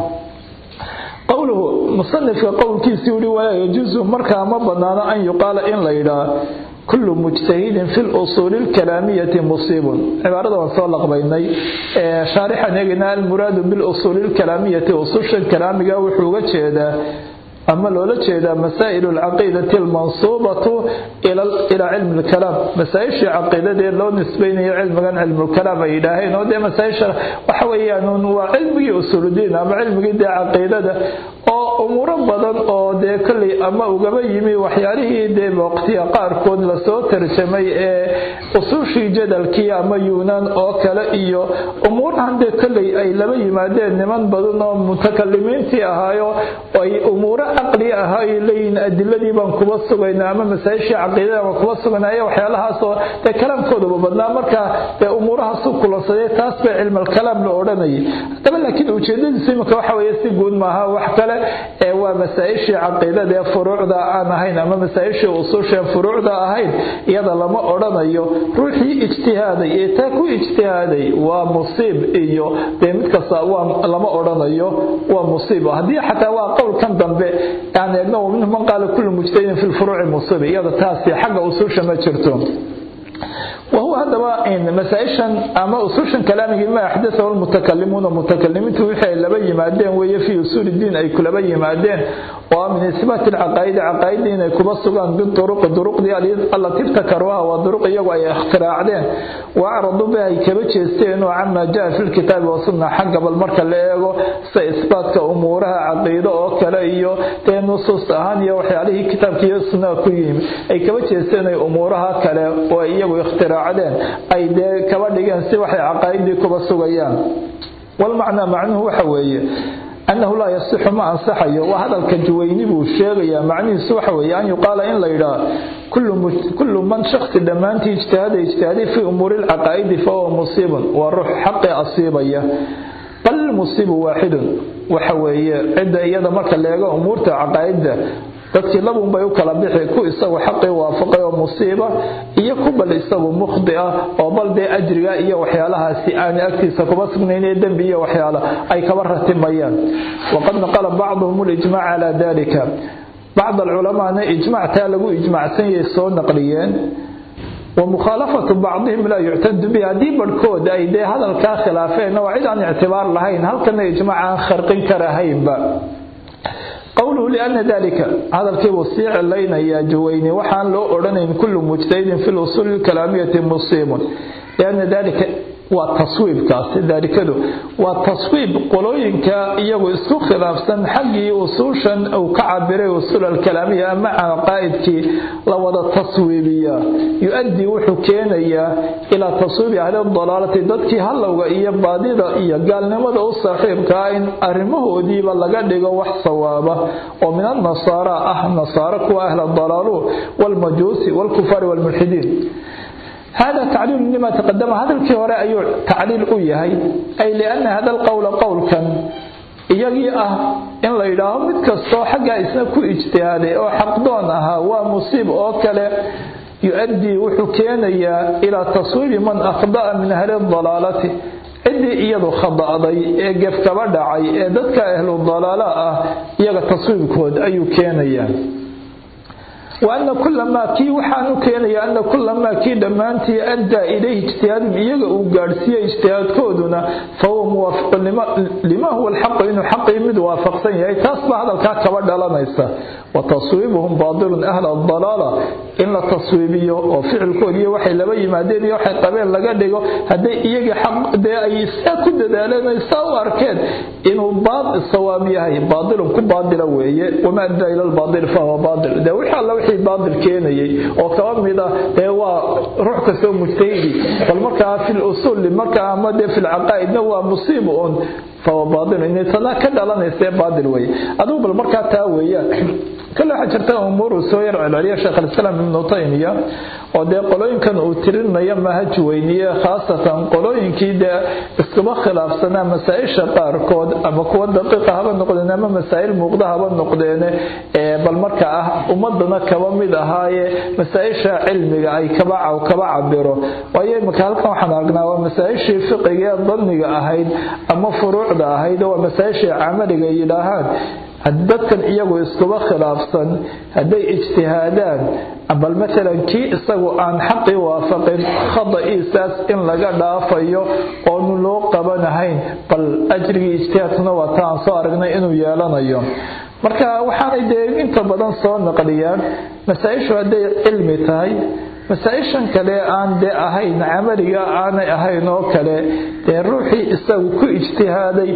[SPEAKER 1] qowluhu musanifka qowlkiisii wuri walaa yajuusu markaa ma banaano an yuqaala in la yidhaa kullu mujtahidin fi lusuuli lkalaamiyati musiibun cibaarada waan soo laqbaynay shaarixan eegina almuraadu bilusuuli lkalaamiyati ususha kalaamiga wuxuu uga jeedaa ama loola jeedaa masaa'il alcaqiidati almansuubatu ila cilmi lkalaam masaa-ishii caqiidadee loo nisbaynayo cilmigan cilmulkalaam ay yidhaaheen oo dee masaa-isha waxa weeyaan waa cilmigii usuuludiin ama cilmigii dee caqiidada oo umuuro badan oo dee kolley ama ugaba yimi waxyaalihii dee waqtiya qaarkood lasoo tarjamay ee usuushii jadalkii ama yuunaan oo kale iyo umuurahan dee kolley ay laba yimaadeen niman badan oo mutakalimiintii ahaayo ay umuuro caqli ahaa ay leeyihiin adiladii baan kuba sugayna ama masaa-ishii caqiidada baan kuba sugayna ayaa waxyaalahaasoo dee kalaamkoodaba badnaa marka dee umuurahaasu kulansadee taas bay cilmalkalaam la odhanayay haddaba laakiin ujeedadiisu imika waxa weeye si guud maaha wax kale ee waa masaa-ishii caqiidada ee furuucda aan ahayn ama masaa-ishii usuushaen furuucda ahayn iyada lama odhanayo ruuxii ijtihaaday ee taa ku ijtihaaday waa musiib iyo dee mid kasta waa lama odhanayo waa musiib haddii xataa waa qowlkan dambe aan eegno minhum man qaala kullu mujtahidin fi lfuruuci musiib iyada taasi xagga usuusha ma jirto وهو هذا مسائشا أما أصوشا كلامه ما أحدثه المتكلمون المتكلمين وحي لبي مادين وهي في أصول الدين أي كل بي مادين ومن إثبات العقائد عقائدين أي كبصغان بالطرق الطرق دي التي ابتكروها والطرق يقوى اختراعدين وأعرضوا بها كبتش استين وعما جاء في الكتاب والسنة حق بالمركة اللي يقو سإثبات كأمورها عقيدة وكلا إيو تين نصوص أهانية وحي عليه كتاب كي السنة كيهم أي كبتش استين أمورها كلا وإيو اختراع ay dee kaba dhigeen si waxay caqaa'idii kuba sugayaan walmacnaa macnuhu waxa weeye annahu laa yasixu ma ansaxayo waa hadalka juwayni buu sheegayaa macnihiisu waxa weeye an yuqaala in la yidhaah kullu man shaksi dhammaantii ijtihaada ijtihaaday fii umuuri lcaqaa'idi fahuwa musiibun waa ruux xaqii asiibaya bal musiibu waaxidun waxa weeye cidda iyada marka leego umuurta caqaa'idda dadkii labun bay u kala bixi ku isagu xaqii waafaqay oo musiiba iyo ku bal isagu mukhdi ah oo bal dee ajriga iyo waxyaalahaasi aan agtiisa kuma sugnaynee dembi iyo waxyaala ay kaba ratimayaan waqad naqala bacduhum lijmac calaa dalika bacd alculamaana ijmactaa lagu ijmacsan yahay soo naqliyeen wa mukhaalafatu bacdihim laa yuctadu bihi haddii barhkood ay dee hadalkaa khilaafeenna waa cid aan ictibaar lahayn halkana ijmac aan kharqin karahaynba qowluhu liana dalika hadalkiibuu sii cilaynayaa jaweyni waxaan loo odhanayn kullu mujtahidin fi lusuuli lkalaamiyati musiibun liana dalika waa taswiibkaasi daalikadu waa taswiib qolooyinka iyagu isku khilaafsan xaggii usuushan uu ka cabiray usuul alkalaamiya ama caqaa'idkii la wada taswiibiya yu-addii wuxuu keenayaa ilaa taswiibi ahli dalaalati dadkii hallowga iyo baadida iyo gaalnimada u saaxiibkaa in arrimahoodiiba laga dhigo wax sawaaba oo min annasaara ah nasaaro kuwa ahla dalaalu walmajuusi walkufaari walmulxidiin hada tacliil lima taqadama hadalkii hore ayuu tacliil u yahay ay liana hada alqowla qowlkan iyagii ah in la yidhaaho mid kastoo xaggaa isna ku ijtihaaday oo xaqdoon ahaa waa musiib oo kale yu-addii wuxuu keenayaa ilaa taswiibi man akhda'a min ahli dalaalati ciddii iyadu khada'day ee gef kaba dhacay ee dadka ahlu dalaala ah iyaga taswiibkood ayuu keenayaa وأن كل ما كي وحانو كينيا أن كل ما كي دمانتي أدى إليه اجتهاد إيجا وقارسية اجتهاد كودنا فهو موافق لما, لما هو الحق إنه حق يمد وافق سنيا تصبح هذا الكاكا ودى لنيسا وتصويبهم باطل أهل الضلالة إن التصويبية وفعل كودية وحي لبي مادين يوحي قبيل لقدقو هدي إيجا حق دي أي ساكد دالنا يساو أركاد إنه باطل الصوامية هي باطل كباطل وهي وما أدى إلى الباطل فهو باطل ده وحي الله wixii baadil keenayay oo kaba mid ah dee waa ruux kastoo mujtahidi bal markaa fi lusuul markaa ama dee fi lcaqaa'idna waa musiiba un fahuwa baadil inay tanaa ka dhalanaysa baadil wey adugu bal markaa taa weeyaan kale waxaa jirta umuuru soo yar celceliya sheekh alislaam ibnu taymiya oo dee qolooyinkan uu tirinaya mahaj weyniye khaasatan qolooyinkii dee iskuba khilaafsanaa masaa-isha qaarkood ama kuwa daqiiqa haba noqdeen ama masaa'il muuqda haba noqdeene ee bal marka ah ummadana kaba mid ahaaye masaa-isha cilmiga ay kaba kaba cabiro waayo imika halkan waxaan aragnaa waa masaa-ishii fiqiga ee danniga ahayd ama furuucda ahayd waa masaa-ishii camaliga yidhaahaan dadkan iyagu iskuba khilaafsan hadday ijtihaadaan bal maalan kii isagu aan xaqii waafaqin khada'iisaas in laga dhaafayo oonu loo qabanahayn bal ajrigii ijtihaadkuna waa ta aan soo aragnay inuu yeelanayo marka waxaanay dee inta badan soo naqliyaan masaa-ishu hadday cilmi tahay masaa-ishan kale aan dee ahayn camaliga aanay ahayn oo kale dee ruuxii isagu ku ijtihaaday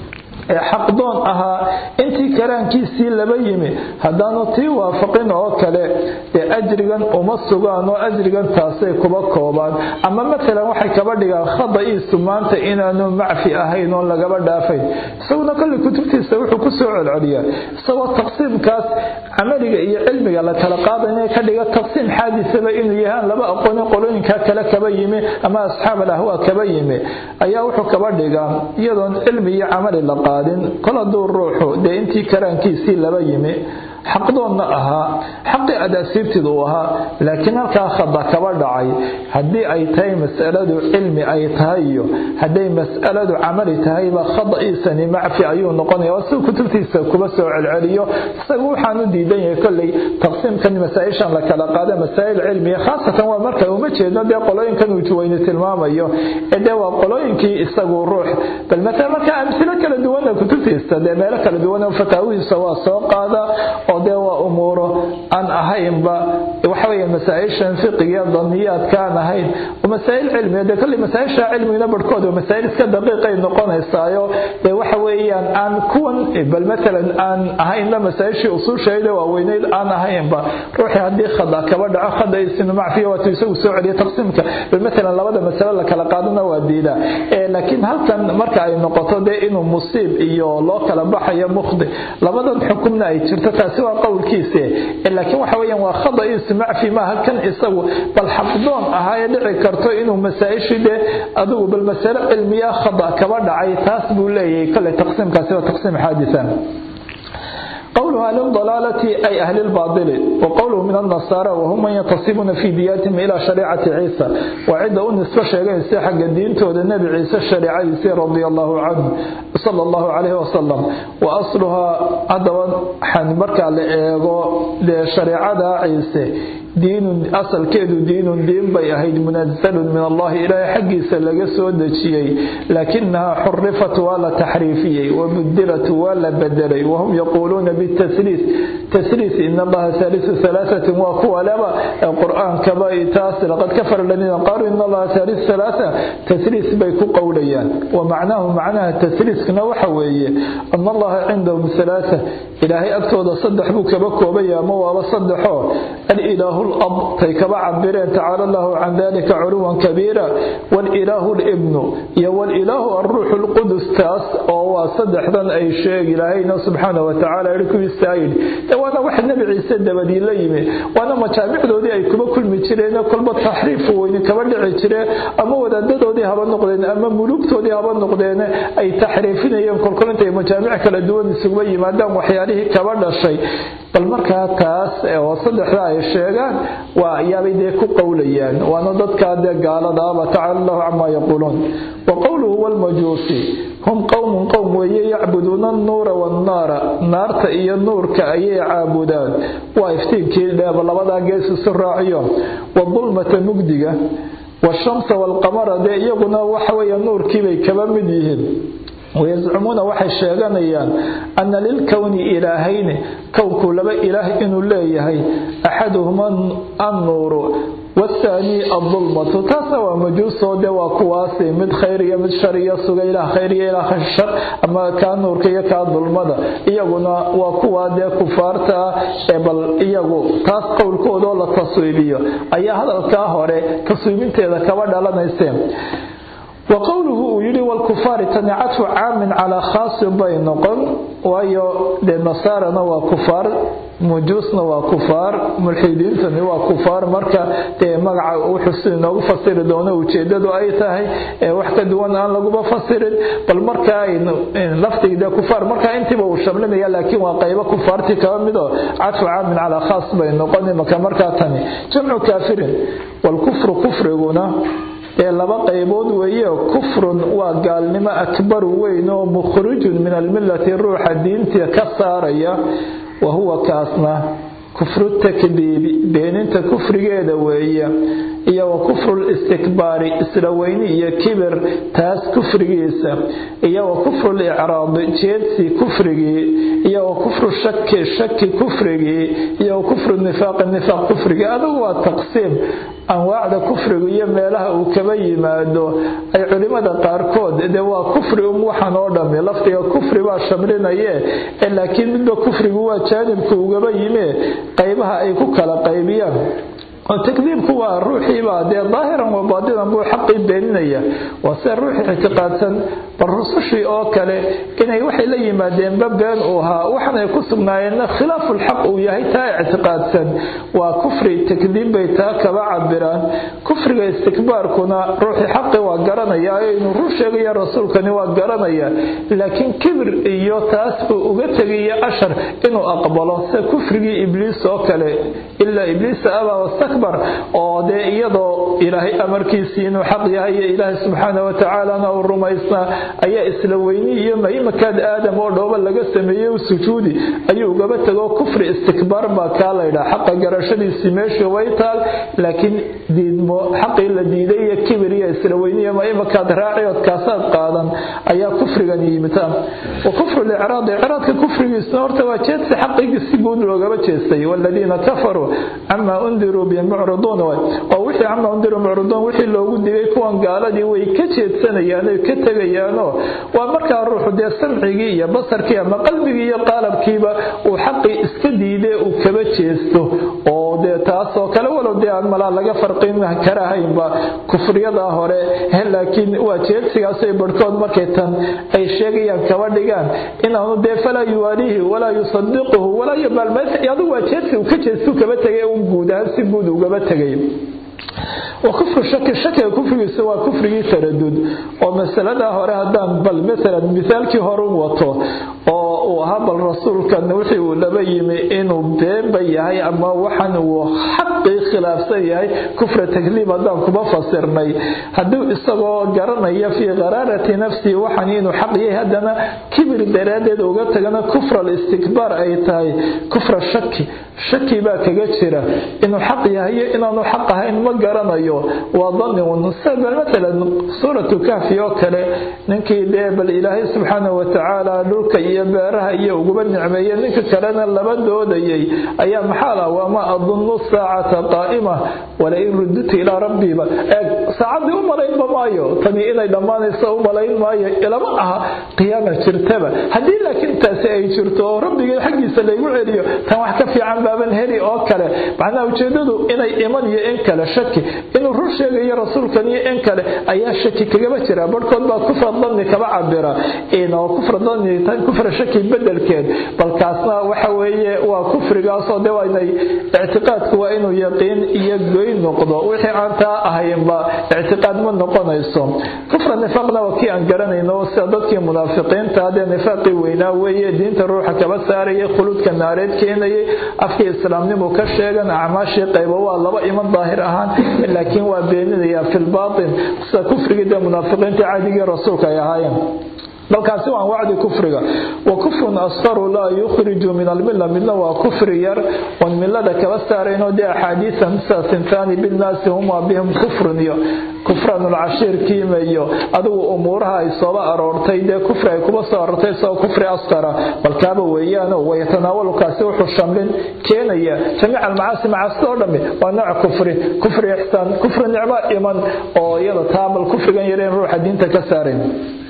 [SPEAKER 1] ee xaqdoon ahaa intii karaankiisii laba yimi haddaanu tii waafaqin oo kale dee ajrigan uma sugaan oo ajrigan taasay kuba koobaan ama matalan waxay kaba dhigaan khada'iisu maanta inaanu macfi ahayn oon lagaba dhaafayn isaguna kolley kutubtiisa wuxuu ku soo celceliyaa isagoo taqsiimkaas camaliga iyo cilmiga la kala qaadaya ka dhiga taqsiim xaadisaba inuu yahaan laba aqooni qolooyinkaa kale kaba yimi ama asxaab alahwaa kaba yimi ayaa wuxuu kaba dhigaa iyadoon cilmi iyo camali la qaadin kol hadduu ruuxu dee intii karaankiisii laba yimi xaqdoonna ahaa xaqii adaasiibtidu uu ahaa laakiin halkaa khada kaba dhacay haddii ay tahay mas'aladu cilmi ay tahay iyo hadday mas'aladu camali tahayba khada'iisani macfi ayuu noqonaya waa siduu kutubtiisa kuba soo celceliyo isagu waxaan u diidan yahay kolley taqsiimkan masaa-ishan la kala qaada masaa'il cilmiya khaasatan waa marka uma jeedno dee qolooyinkan uu juwayni tilmaamayo ee dee waa qolooyinkii isagu ruux bal matala marka amsilo kala duwana kutubtiisa dee meelo kala duwan fataawihiisa waa soo qaada oo dee waa umuuro aan ahaynba waxaweeye masaa-ishan fiqiga daniyaadka aan ahayn oo masaa'il cilmiga dee kolley masaa-isha cilmigina barhkood waa masaa'il iska daqiiqay noqonaysaayo dee waxa weeyaan aan kuwan bal matalan aan ahaynba masaa-ishii usuushayda waaweyneyd aan ahaynba ruuxii haddii khada kaba dhaco khadaisinu macfiya waatuu isagu soo celiya taqsiimka bal matalan labada masale la kala qaadana waa diidaa laakiin halkan marka ay noqoto dee inuu musiib iyo loo kala baxayo mukhdi labadan xukumna ay jirto taasi waa qowlkiise laakiin waxa weeyaan waa khada'iis macfi maaha kan isagu bal xaqdoon ahaa ee dhici karto inuu masaa-ishii dee adigu bal masale cilmiya khada kaba dhacay taas buu leeyahay kale taqsiimkaasi waa taqsiim xaadisa qowluhu ahli dalaalati ay ahli lbaadili wa qowluhu min annasaara wahum man yantasibuuna fii diyaatihim ilaa shariicati ciisa waa cidda u nisbo sheeganaysa xagga diintooda nebi ciise shariicadiisii radia allahu canhu sala allahu calayhi wasalam wa asluhaa haddaba markaa la eego dee shareecada ciise diinun asalkeedu diinun diin bay ahayd munazalun min allahi ilaahay xaggiisa laga soo dejiyey laakinahaa xurifat waa la taxriifiyey wabudilat waa la bedelay wahum yaquuluuna bitasliis tasliis in allaha haalisu halaasatin waa kuwa leba qur-aankaba taas laqad kafara aladiina qaaluu in allaha haalisu halaasa tasliis bay ku qowlayaan wa macnaahu macnaha tasliiskana waxa weeye ana allaha cindahum halaasa ilaahay agtooda saddex buu kaba koobaya ama waaba saddexo alilaahu lab tay kaba cabireen tacaala allahu can dalika culuwan kabiira walilaahu libnu iyo walilaahu alruuxu lqudus taas oo waa saddexdan ay sheeg ilaahayna subxaana watacaala i kuwiisaa yidhi de waana wax nebi ciise dabadii la yimi waana majaamicdoodii ay kuba kulmi jireen kolba taxriifu weyni kaba dhici jireen ama wadaadadoodii haba noqdeen ama mulugtoodii haba noqdeen ay taxriifinayeen kolkol intay majaamic kala duwan isuguba yimaadaan waxyaalihii kaba dhashay bal markaa taas oo saddexda ay sheegaan waa ayaabay dee ku qowlayaan waana dadkaa dee gaaladaaba tacala allahu camaa yaquuluun wa qowluhu walmajuusi hum qowmun qowm weeye yacbuduuna annuura waannaara naarta iyo nuurka ayay caabudaan waa iftiinkii dheeba labadaa gees isu raaciyo wadulmata mugdiga washamsa waalqamara dee iyaguna waxa weeye nuurkiibay kaba mid yihiin wayascumuuna waxay sheeganayaan ana lilkowni ilaahayni kownku laba ilaah inuu leeyahay axaduhuma annuuru waathaanii adulmatu taasna waa majuusoo de waa kuwaasi mid khayr iyo mid shar iyo suga ilaah khayr iyo ilaah shar ama kaa nuurka iyo kaa dulmada iyaguna waa kuwaa dee kufaarta ah ee bal iyagu taas qowlkoodoo la taswiibiyo ayaa hadalkaa hore taswiibinteeda kaba dhalanayseen wa qowluhu uu yidhi walkufaari tani cadfu caamin calaa khaasin bay noqon waayo dee nasaarana waa kufaar mujuusna waa kufaar mulxidiintani waa kufaar marka dee magaca wuxuu si inoogu fasiri doono ujeedadu ay tahay wax ka duwan aan laguba fasirin bal marka laftigde kufaar marka intiiba uu shamlinaya laakiin waa qaybo kufaartii kaba mido cadfu caamin calaa khaas bay noqon imaka markaa tani jamcu kaafirin walkufru kufriguna ee laba qaybood weeye kufrun waa gaalnimo akbaru weyn oo mukhrijun min almillati ruuxa diinta ka saaraya wa huwa kaasna kufru takdiibi beeninta kufrigeeda weeye iyo wa kufru listikbaari isla weyni iyo kibir taas kufrigiisa iyo wa kufru licraadi jeedsi kufrigii iyo wa kufru shaki shaki kufrigii iyo wa kufru nifaaqi nifaaq kufrigii adugu waa taqsiim anwaacda kufrigu iyo meelaha uu kaba yimaado ay culimada qaarkood dee waa kufri um waxan oo dhami lafdiga kufri baa shamlinaye ee laakiin midba kufrigu waa jaanibka ugaba yime qaybaha ay ku kala qaybiyaan oo takdiibku waa ruuxiibaa dee daahiran wa baadinan buu xaqii beeninaya waa se ruuxii ictiqaadsan bal rusushii oo kale inay waxay la yimaadeenba been uu ahaa waxanay ku sugnaayeenna khilaafulxaq uu yahay taa ictiqaadsan waa kufri takdiib bay taa kaba cabiraan kufriga istikbaarkuna ruuxii xaqi waa garanaya inuu rur sheegaya rasuulkani waa garanaya laakiin kibir iyo taas buu uga tegaya ashar inuu aqbalo sida kufrigii ibliis oo kale ilaa ibliisa abaa wastakbar oo dee iyadoo ilaahay amarkiisii inuu xaq yahay iyo ilaahay subxaana watacaalana uu rumaysnaa ayaa isla weyni iyo maimakaad aadam oo dhooba laga sameeyey u sujuudi ayuu ugaba tego kufri istikbaar baa kaa laydhaa xaqa garashadiisii meeshii way taal laakiin diidmo xaqii la diiday iyo kibir iyo isla weyni iyo maimakaad raaciyood kaasaad qaadan ayaa kufrigan yimita wa kufru licraad icraadka kufrigiisna horta waa jeedsi xaqigii si guud loogaba jeestay waladiina kafaruu camaa undiruu bihi mucriduun oo wixii camaa undiruu mucriduun wixii loogu digay kuwan gaaladii way ka jeedsanayaan oy ka tegayaanoo waa markaa ruuxu dee samcigii iyo basarkii ama qalbigii iyo qaalabkiiba uu xaqii iska diidee uu kaba jeesto oo dee taasoo kale walow dee aan malaa laga farqin karahaynba kufriyadaa hore laakiin waa jeedsigaasay barhkood markay tan ay sheegayaan kaba dhigaan inaanu dee falaa yuwaaliihi walaa yusadiquhu walaa yubaalmaysa adigu waa jeedsi uu ka jeestuu kaba tegay un guud ahaan si guud ugaba tegay wa kufru shaki shakiga kufrigiisa waa kufrigii taradud oo masaladaa hore haddaan bal maalan mithaalkii hore u wato oo uu ahaa bal rasuulkan wixii uu laba yimi inuu beenba yahay ama waxan uu xaqii khilaafsan yahay kufra takliib haddaan kuma fasirnay hadduu isagoo garanaya fii qaraarati nafsihi waxan inuu xaq yahay haddana kibir daraaddeed uga tagana kufra alistikbaar ay tahay kufra shaki shaki baa kaga jira inuu xaq yahay iyo inaanu xaq ahayn ma garanayo waa dani bal matalan suuratu kahfi oo kale ninkii dee bal ilaahay subxaana watacaala dhulka iyo beeraha iyo uguba nicmeeye ninka kalena laba doodayay ayaa maxaa lah waama adunnu saacata qaa'ima walain rudutu ilaa rabbiba eeg saacaddii u malaynba maayo tani inay dhammaanayso u malayn maayo ilama aha qiyaama jirtaba haddii laakiin taasi ay jirto oo rabbigay xaggiisa laygu celiyo tan wax ka fiican baaban heli oo kale macnaha ujeedadu inay iman iyo in kale shaki inuu rur sheegayo rasuulkan iyo in kale ayaa shaki kagaba jira barhkood baa kufra danni kaba cabira oo kufra danni tan kufra shaki bedelkeed balkaasna waxa weeye waa kufrigaasoo de waynay ictiqaadku waa inuu yaqiin iyo goyn noqdo wixii aan taa ahaynba ictiqaad ma noqonayso kufra nifaaqna waa kii aan garanayno sida dadkii munaafiqiinta hadee nifaaqii weynaa weeye diinta ruuxa kaba saarayay khuluudka naareed keenayay afkii islaamnimu ka sheegan acmaashii qaybo waa laba iman daahir ahaan laakiin waa beeninaya fi lbaatin sida kufrigii dee munaafiqiinta caadigii rasuulka ay ahaayeen balkaasi waa wacdi kufriga wa kufrun asqaru laa yukhriju min almilla midna waa kufri yar oon millada kaba saarayno dee axaadiisa sida sintaani bilnaasi huma bihim kufrun iyo kufranulcashiir kiimayo adigu umuuraha ay sooba aroortay dee kufri ay kuba soo aroortay isagoo kufri asqara balkaaba weeyaano wayatanaawalukaasi wuxuu shamlin keenaya jamiica almacaasi macaasida oo dhammi waa nooc kufri kufri ixsaan kufri nicmo iman oo iyada taabal kufrigan yareen ruuxa diinta ka saarayn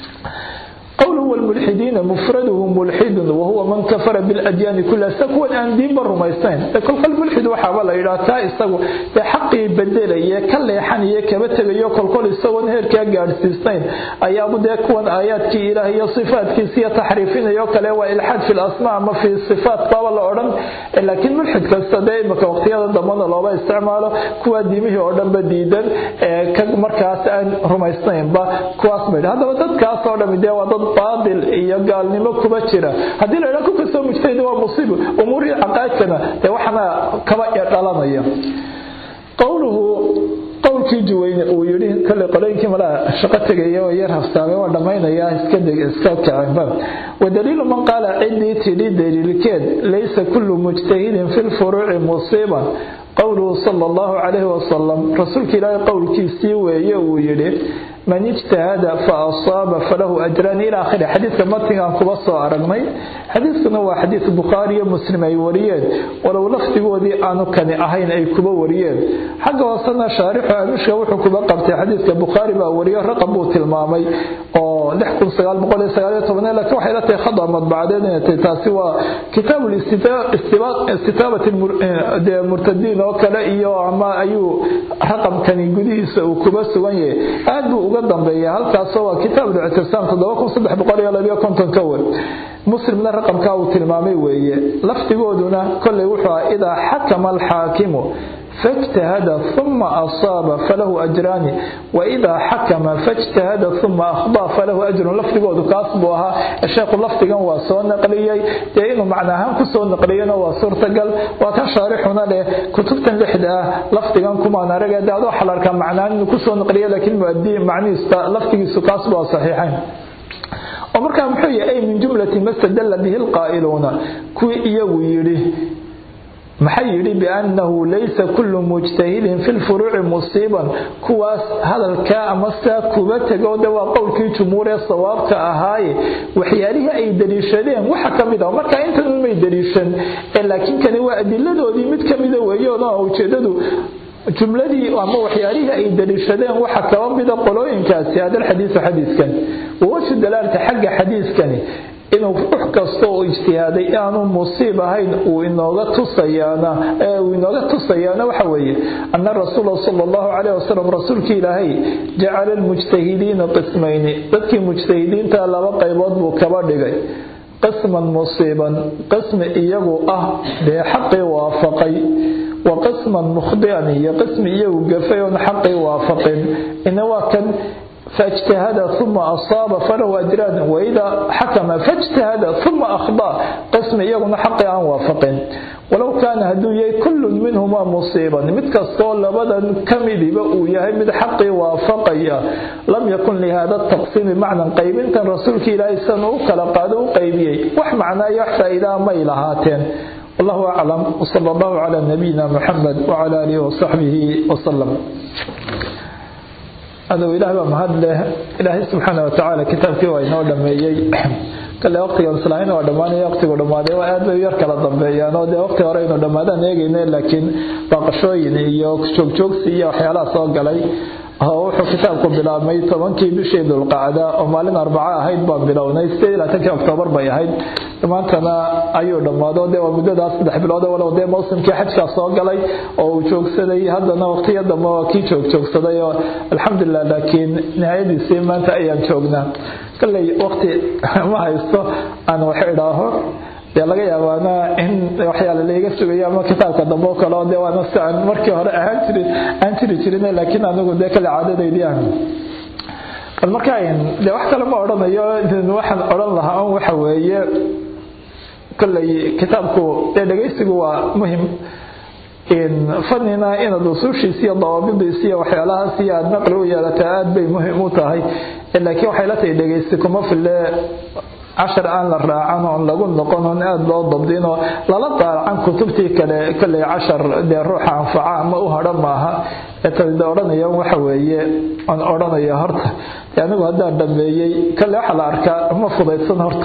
[SPEAKER 1] قوله والملحدين مفرده ملحد وهو من كفر بالأديان كلها سكون أن دين برميستين كل كل ملحد وحابا لا يرى تا إساقو حقي بدل إيا كلا يحن إيا كبتل إيا كل كل إساقو نهر كي قارسيستين أيابو دي كون آيات كي إلهي صفات كي سيا تحريفين إيا كلا وإلحاد في الأسماء ما في الصفات طاوة الأورن لكن ملحد كستدين مكا وقتيا ضمان الله استعماله كوا ديمه أورن بديدا كمركاس أن رميستين با كواس ميد هذا ودد كاس أورن مدى ودد baadil iyo gaalnimo kuba jira haddii la idhaha ku kastoo mujtahid waa musiibo umuurihii caqaadkana dee waxana kaba dhalanaya qowluhu qowlkii juweyne uu yidhi kale qolooyinkii malaa shaqo tegaya oo yar hafsaamay waa dhammaynaya iska deg iska kacinba wadaliilu man qaala ciddii tidhi daliilkeed laysa kullu mujtahidin fi lfuruuci musiiban qowluhu sala allahu calayhi wasalam rasuulka ilaahay qowlkiisii weeye uu yidhi man ijtahada fa asaaba falahu ajraan ila akhiri xadiidka matigaan kuba soo aragnay xadiidkuna waa xadiid bukhaari iyo muslim ay wariyeen walow lafdigoodii aanu kani ahayn ay kuba wariyeen xagga hoosena shaarixu amishka wuxuu kuba qabtay xadiidka bukhaari baa wariyo raqam buu tilmaamay oo laakiin waxay la tahay khada madbacadeed inay tahay taasi waa kitaabu istitaabati murtadiin oo kale iyo ama ayuu raqamkani gudihiisa uu kuba sugan yahay aad buu uga dambeeya halkaasoo waa kitaab lictisaam ka wer muslimna raqamkaa uu tilmaamay weeye lafdigooduna kolley wuxuu ah idaa xakama alxaakimu فاجتهد ثم أصاب فله أجران وإذا حكم فاجتهد ثم أخطأ فله أجر لفظه كاسبوها الشيخ لفظه وسو نقليي إنه معناها كسو نقلينا وصورتقل وتشارحنا له كتبتا لحدا لفظه كما نرجع دادو حلال كان معناه إنه كسو نقليي لكن مؤدي معني لفظه كاسبوها صحيحين ومركا محيي أي من جملة ما استدل به القائلون كوي إيو يري maxay yidhi biannahu laysa kullu mujtahidin fi lfuruuci musiiban kuwaas hadalkaa ama sidaa kuba tego de waa qowlkii jumhuuree sawaabka ahaaye waxyaalihii ay daliishadeen waxa ka mid ah markaa intan may daliishan laakiin kani waa adiladoodii mid ka mida weeyoona ujeedadu jumladii ama waxyaalihii ay daliishadeen waxa kaba mida qolooyinkaasi hadalxadiisu xadiiskan wawashu dalaalka xagga xadiiskani inuu ruux kasta oo ijtihaaday aanu musiib ahayn uu inooga tusayaana uu inooga tusayaana waxa weeye anna rasuula sala allahu calayh wasalam rasuulkii ilaahay jacala almujtahidiina qismayni dadkii mujtahidiinta laba qaybood buu kaba dhigay qisman musiiban qismi iyagu ah dee xaqii waafaqay wa qisman mukhdian iyo qismi iyagu gafay oon xaqii waafaqin ina waa kan فاجتهد ثم أصاب فله أجران وإذا حكم فاجتهد ثم أخطأ قسم يغن حق عن وافق ولو كان هدوية كل منهما مصيبا متكستو لبدا كمد بأوياه من حق وافقيا لم يكن لهذا التقسيم معنى قيب كان رسولك إلهي سنو كالقادو قيبي وح معنى يحتى إلى ميلهاتين والله أعلم وصلى الله على نبينا محمد وعلى آله وصحبه وسلم aduu ilaah baa mahad leh ilaahay subxaana watacaala kitaabkii waa inoo dhameeyey kale waqtiga islaamin waa dhammaanaya waqtigu dhammaaday waa aad bay u yar kala dambeeyaan oo dee waqti hore aynu dhammaadaan eegayna laakiin baaqashooyin iyo joogjoogsi iyo waxyaalaha soo galay oo wuxuu kitaabku bilaabmay tobankii bishii dulqacda oo maalin arbaco ahayd baan bilownay sideed iyo labaatankii oktoobar bay ahayd maantana ayuu dhammaado dee waa muddadaas saddex bilood walow dee mawsimkii xajkaa soo galay oo uu joogsaday haddana waqtiyo dambe waa kii joogjoogsaday oo alxamdulilah laakiin nihayadiisii maanta ayaan joognaa kalley waqti ma haysto aan wax idhaaho dee laga yaabaana in waxyaala laiga sugayo ama kitaabka dambe oo kale oo dee waana si aan markii hore ahaan jirin aan jiri jirin laakiin anigu dee kale caadadaydii aan bal marka dee wax kale ma odhanayo waxaan odhan lahaa un waxa weeye kolley kitaabku dee dhegaysigu waa muhim fanina inaad usuushiisa iyo dawaabidiisa iyo waxyaalahaas iyo aada naqli u yeelataa aada bay muhim u tahay laakiin waxay la tahay dhegaysi kuma fille cashar aan la raacan oon lagu noqon oon aada loo dabdinoo lala daaracan kutubtii kale kolley cashar dee ruuxa anfaca ama u hadhan maaha etade odhanaya waxa weeye aan odhanaya horta anigu haddaan dhameeyey kolley waxaa la arkaa ma fudaydsan horta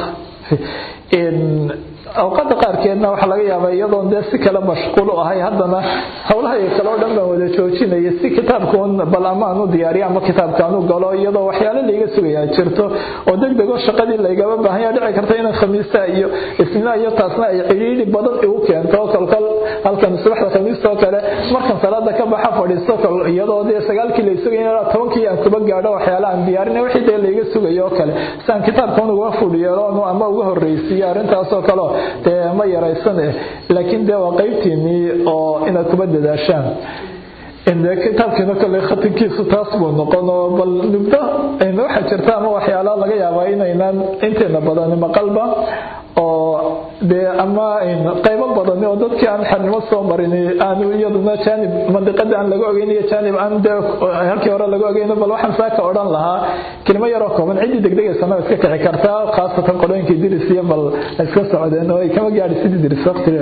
[SPEAKER 1] awqada qaarkeedna waxaa laga yaabaa iyadoon dee si kale mashquul u ahay haddana howlahay kale oo dhan baan wada joojinaya si kitaabkaun bal ama aan u diyaariyo ama kitaabka aan u galo iyadoo waxyaale layga sugayaa jirto oo deg dego shaqadii laygaba baahanya dhici karta inaan khamiista iyo isnina iyo taasna ay cidhiidhi badan igu keento kolkol halkan subaxda khamiista oo kale markan salaada ka baxa fadhiisto iyadoo dee sagaalkii lay sugay ilaa tobankii aan kuba gaadho waxyaala aan diyaarin wixii dee layga sugayo oo kale si aan kitaabkan uga fudhiyeelo ama uga horreysiiyo arrintaasoo kaleo dee ma yaraysan eh laakiin dee waa qaybtiinii oo inaad kuba dadaashaan kitaabkiina kole khatinkiisu taas buu noqon oo bal nubdo waxaa jirta ama waxyaala laga yaabaa inaynaan inteena badani maqalba oo dee ama qaybo badani oo dadkii aan xernimo soo marin aanu iyaduna jaanib mandiqada aan laga ogeyn iyo jaanib aan dee halkii hore laga ogeyn bal waxaan saaka odhan lahaa kelimo yaroo kooban ciddii degdegaysana iska kici kartaa khaasatan qolooyinkii diris iyo bal iska socdeen oo ay kama gaadhi sidii diris waqtiga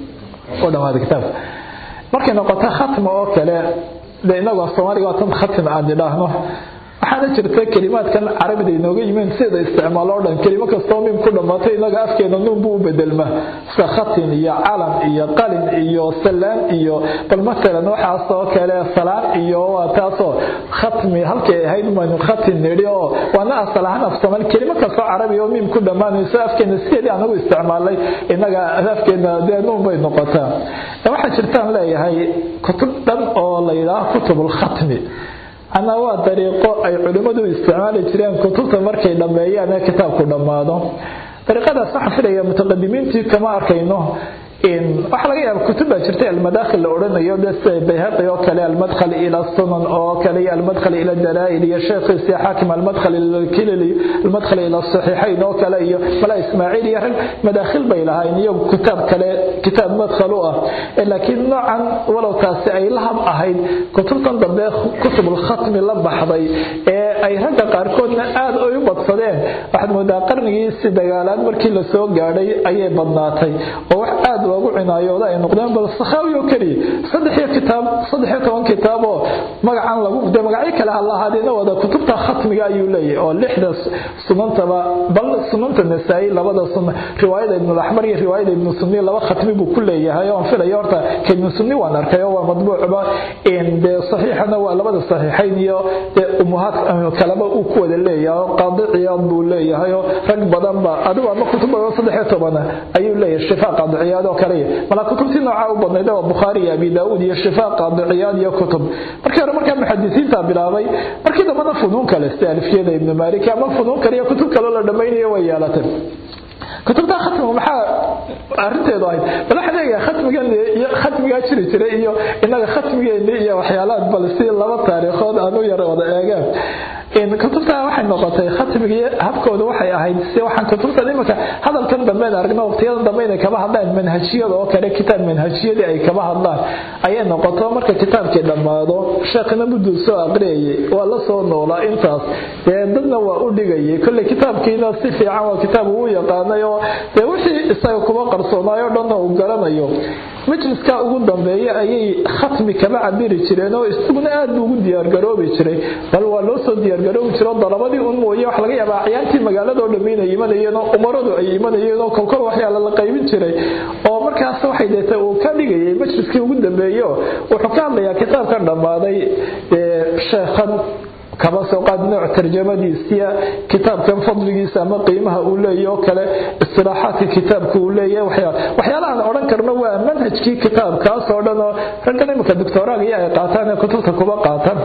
[SPEAKER 1] u dhamaaday kitaabka markay noqoto khatma oo kale de inagoo soomaaliga waa tan khatim aan idhaahno waxaana jirta kelimaadkan carabida inooga yimeen sida isticmaalo o dhan kelimo kastoo mim ku dhammaatay inaga afkeena nuun buu u bedelma sida khatin iyo calam iyo qalin iyo salaan iyo bal matalan waxaas oo kale salaan iyo waa taasoo khatmi halkay ahayd maynu khatin nidhi oo waana asal ahaan af soomaali kelimo kastoo carabi oo mim ku dhammaanayso afkeena sideedii anagu isticmaalay inaga afkeena dee nuun bay noqotaa waxaa jirtaan leeyahay kutub dhan oo la yidhaaho kutubulkhatmi ana waa dariiqo ay culimmadu isticmaali jireen kutubta markay dhammeeyaan ee kitaabku dhammaado dariiqadaas waxaan filaya mutaqadimiintii kama arkayno waxaa laga yaaba kutub baa jirta almadaakhil la odhanayo de sida bayhaqi oo kale almadkhal ila sunan oo kale iyo almadkhal ila dalaa'il iyo sheekhiisi xaakim almadkhal ila kilili almadkhal ila saxiixayn oo kale iyo mala ismaaciil iyo rag madaakhil bay lahayn iyo kitaab kale kitaab madkhal u ah laakiin noocan walow taasi ay lahab ahayd kutubtan dambe kutubul khatmi la baxday ee ay ragga qaarkoodna aad ay u badsadeen waxaad moodaa qarnigii si dagaalaad markii la soo gaadhay ayay badnaatay oo wax aad loogu cinaayooda ay noqdeen bal sakhaawi oo keliya saddexiyo kitaab saddexiyo toban kitaab oo magacan lagu de magacyo kale ha lahaadeena wada kutubta khatmiga ayuu leeyahay oo lixda sunantaba bal sunanta nasaa'i labada sunna riwaayada ibnu laxmar iyo riwaayada ibnu sunni laba khatmi buu ku leeyahay oo aan filayo horta ka ibnu sunni waan arkay oo waa madbuucba dee saxiixana waa labada saxiixayn iyo dee umuhaad kaleba uu ku wada leeyahay oo qaadi ciyaad buu leeyahay oo rag badan ba adigu ama kutub badan saddexiyo tobana ayuu leeyahay shifaa qaadi ciyaad oo kale mala kutubtii nooca u badnayd waa bukhaari iyo abi daawud iyo shifaa qaadi ciyaad iyo kutub markii hore markaa muxadisiinta bilaabay markii dambana funuun kale sida alfiyada ibnu malik ama funuun kale iyo kutub kaloo la dhammaynayo way yeelatay kutubta khatmiga maxaa arinteedu ahayd bal waxaan eegaa khatmigan iyo khatmigaa jiri jiray iyo inaga khatmigeeni iyo waxyaalaad bal si laba taariikhood aan u yar wada eegaan kutubta waxay noqotay khatmigii habkooda waxay ahayd si waxaan kutubtan imanka hadalkan dambeyn aragno waqtiyadan dambe inay kaba hadlaan manhajiyada oo kale kitaab manhajiyadii ay kaba hadlaan ayay noqoto marka kitaabkii dhammaado sheekhina mudduu soo aqriyayay waa la soo noolaa intaas dee dadna waa u dhigayay kolley kitaabkiina si fiican waa kitaab uu yaqaanay oo dee wixii isaga kuma qarsoonaayoo dhanna uu garanayo majliska ugu dambeeya ayay khatmi kaba cabiri jireen oo isaguna aad buu ugu diyaargaroobi jiray bal waa loo soo diyaargaroobi jiro dalabadii un mooye wax laga yaabaa acyaantii magaaladao dhammi inay imanayeen oo umaradu ay imanayeen oo kolkol waxyaala la qaybin jiray oo markaas waxay deetay uu ka dhigayay majliskii ugu dambeeyo wuxuu ka hadlayaa kitaabkan dhammaaday sheekhan kaba soo qaad nooc tarjamadiisiya kitaabkan fadligiisa ama qiimaha uu leeyahy oo kale istilaaxaadka kitaabka uu leeyahay waxyaalahaan odhan karno waa manhajkii kitaabkaas oo dhan oo raggan iminka doctoraaga iyo ay qaataan ee kutubta kuba qaataan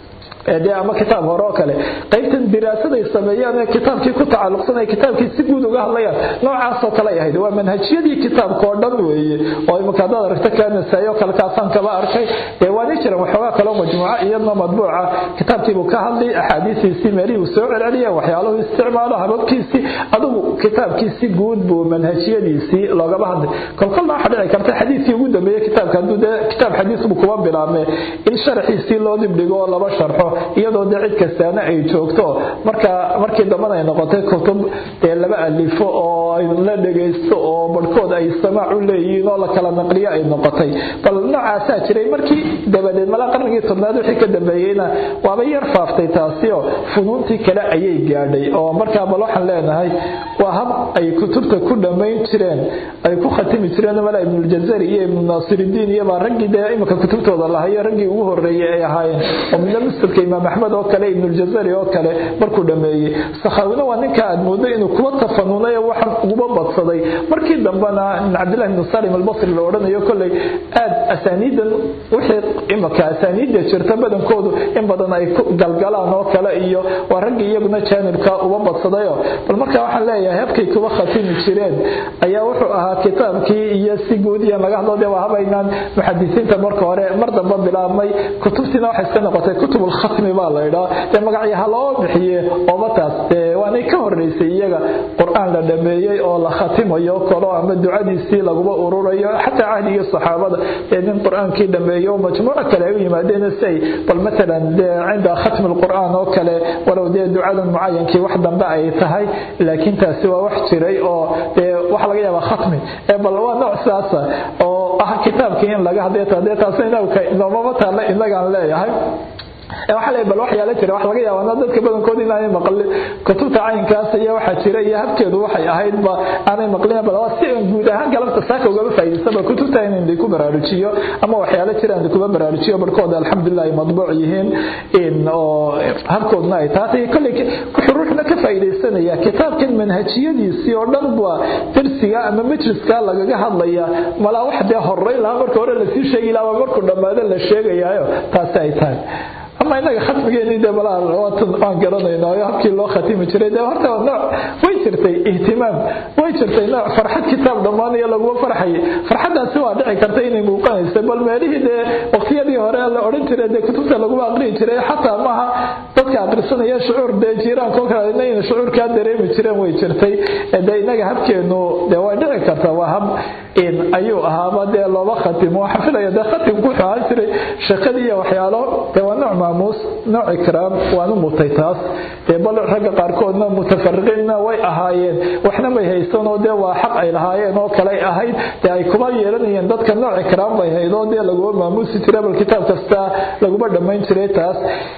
[SPEAKER 1] de ama kitaab hore oo kale qaybtan diraasaday sameeyaan ee kitaabkii ku tacalluqsan ay kitaabkii si guud uga hadlayaan noocaasoo kale ay ahayd waa manhajyadii kitaabka oo dhan weeye oo imika haddaad aragto kaanasaayo kale kaasaan kaba arkay dee waani jiran waxoogaa kaloo majmuuca iyadna madbuuca kitaabkiibuu ka hadlay axaadiistiisii meelihii uu soo celceliya waxyaaluhu isticmaalo hababkiisii adugu kitaabkiisi guud buu manhajyadiisii loogaba hadlay kolkolna waxaa dhici karta xadiidkii ugu dambeeye kitaabka hadduu dee kitaab xadiis buu kuba bilaabmee in sharaxiisii loo dibdhigo oo laba sharxo iyadoo de cid kastaana ay joogto marka markii dambana ay noqotay kutub dee laba alifo oo la dhegaysto oo barhkood ay samaac u leeyihiin oo la kala naqliyo ay noqotay bal noocaasaa jiray markii dabadeed mala qarnigii tobnaad wixii ka dambeeyeyna waaba yar faaftay taasio funuuntii kale ayay gaadhay oo markaa bal waxaan leenahay waa hab ay kutubta ku dhammayn jireen ay ku khatimi jireen mala ibnuljazari iyo ibnu naasiridiin iyobaa raggii dee iminka kutubtooda lahayo raggii ugu horreeyey ay ahaayeen oo midna musnadka imaam axmed oo kale ibnuljazari oo kale markuu dhammeeyey sakhaawina waa ninka aad moodo inuu kuwa tafanunay oo waxaan uguba badsaday markii dambena cabdillahi ibnu salim albasri la odhanayo kolley aad asaaniidan wixii imika asaaniidda jirta badankoodu in badan ay ku galgalaan oo kale iyo waa raggii iyaguna jaanibka uba badsadayo bal marka waxaan leeyahay habkay kuba khatimi jireen ayaa wuxuu ahaa kitaabkii iyo si guud iyo laga hadlo dee waa habaynaan muxadisiinta marka hore mar damba bilaabmay kutubtiina waxay iska noqotay kutub ulkhatmi baa la idhaa dee magacyaha loo bixiye ooba taas dee waanay ka horeysay iyaga qur-aan la dhameeyey oo la khatimayo kalo ama ducadiisii laguba ururayo xataa cahdigii saxaabada ee nin qur-aankii dhameeyo majmuuco kale ay u yimaadeen si ay bal matalan dee cinda khatmi lqur'aan oo kale walow dee ducadan mucayankii wax dambe ay tahay laakiin taasi waa wax jiray oo dee waxa laga yaabaa khatmi ee bal waa nooc sidaasa oo ah kitaabkii in laga hadlay dee taas inoomama taalla inagaan leeyahay waxaa le bal waxyaala jira wax laga yaabaa dadka badankood inaanay maqlin kutubta caynkaas iyo waxaa jira iyo habkeedu waxay ahayd ba aanay maqlin bal si guud ahaan galabta saaka ugaba faa'iidaysaba kutubta in ku baraarujiyo ama waxyaala jira in kuba baraarujiyo barkooda alxamdulilah ay madbuuc yihiin in oo habkoodna ay taatay kolley wuxuu ruuxna ka faa'iidaysanaya kitaabkan manhajiyadiisii oo dhan waa darsiga ama majliska lagaga hadlaya malaa wax dee horeyn lahaa marka hore lasii sheegi lahaa markuu dhammaado la sheegayaayo taasi ay tahay ama inaga khatmigeeni de balaa waan garanayna oo habkii loo khatimi jiray de horta nooc way jirtay ihtimaam way jirtay nooc farxad kitaab dhammaanayo laguma farxayay farxaddaasi waa dhici karta inay muuqanaysa bal meelihii dee waqtiyadii hore la odhan jiray dee kutubta laguma aqriyi jiray xataa maaha dadka aqrisanaya shucuur dee jiiraanka oo kale inayna shucuurkaa dareemi jireen way jirtay dee inaga habkeenu dee way dhici karta waa hab in ayuu ahaaba dee looba khatimo waxaan filaya dee khatimku wuxuu ahaan jiray shaqadii iyo waxyaalo dee waa nooc maamuus nooc ikraam waanu mutay taas dee bal ragga qaarkoodna mutafariqiinna way ahaayeen waxna may haysanoo dee waa xaq ay lahaayeen oo kale ahayd dee ay kuma yeelanayeen dadka nooc ikraam bay hayd oo dee laguma maamuusi jiray bal kitaab kasta laguma dhammayn jiray taas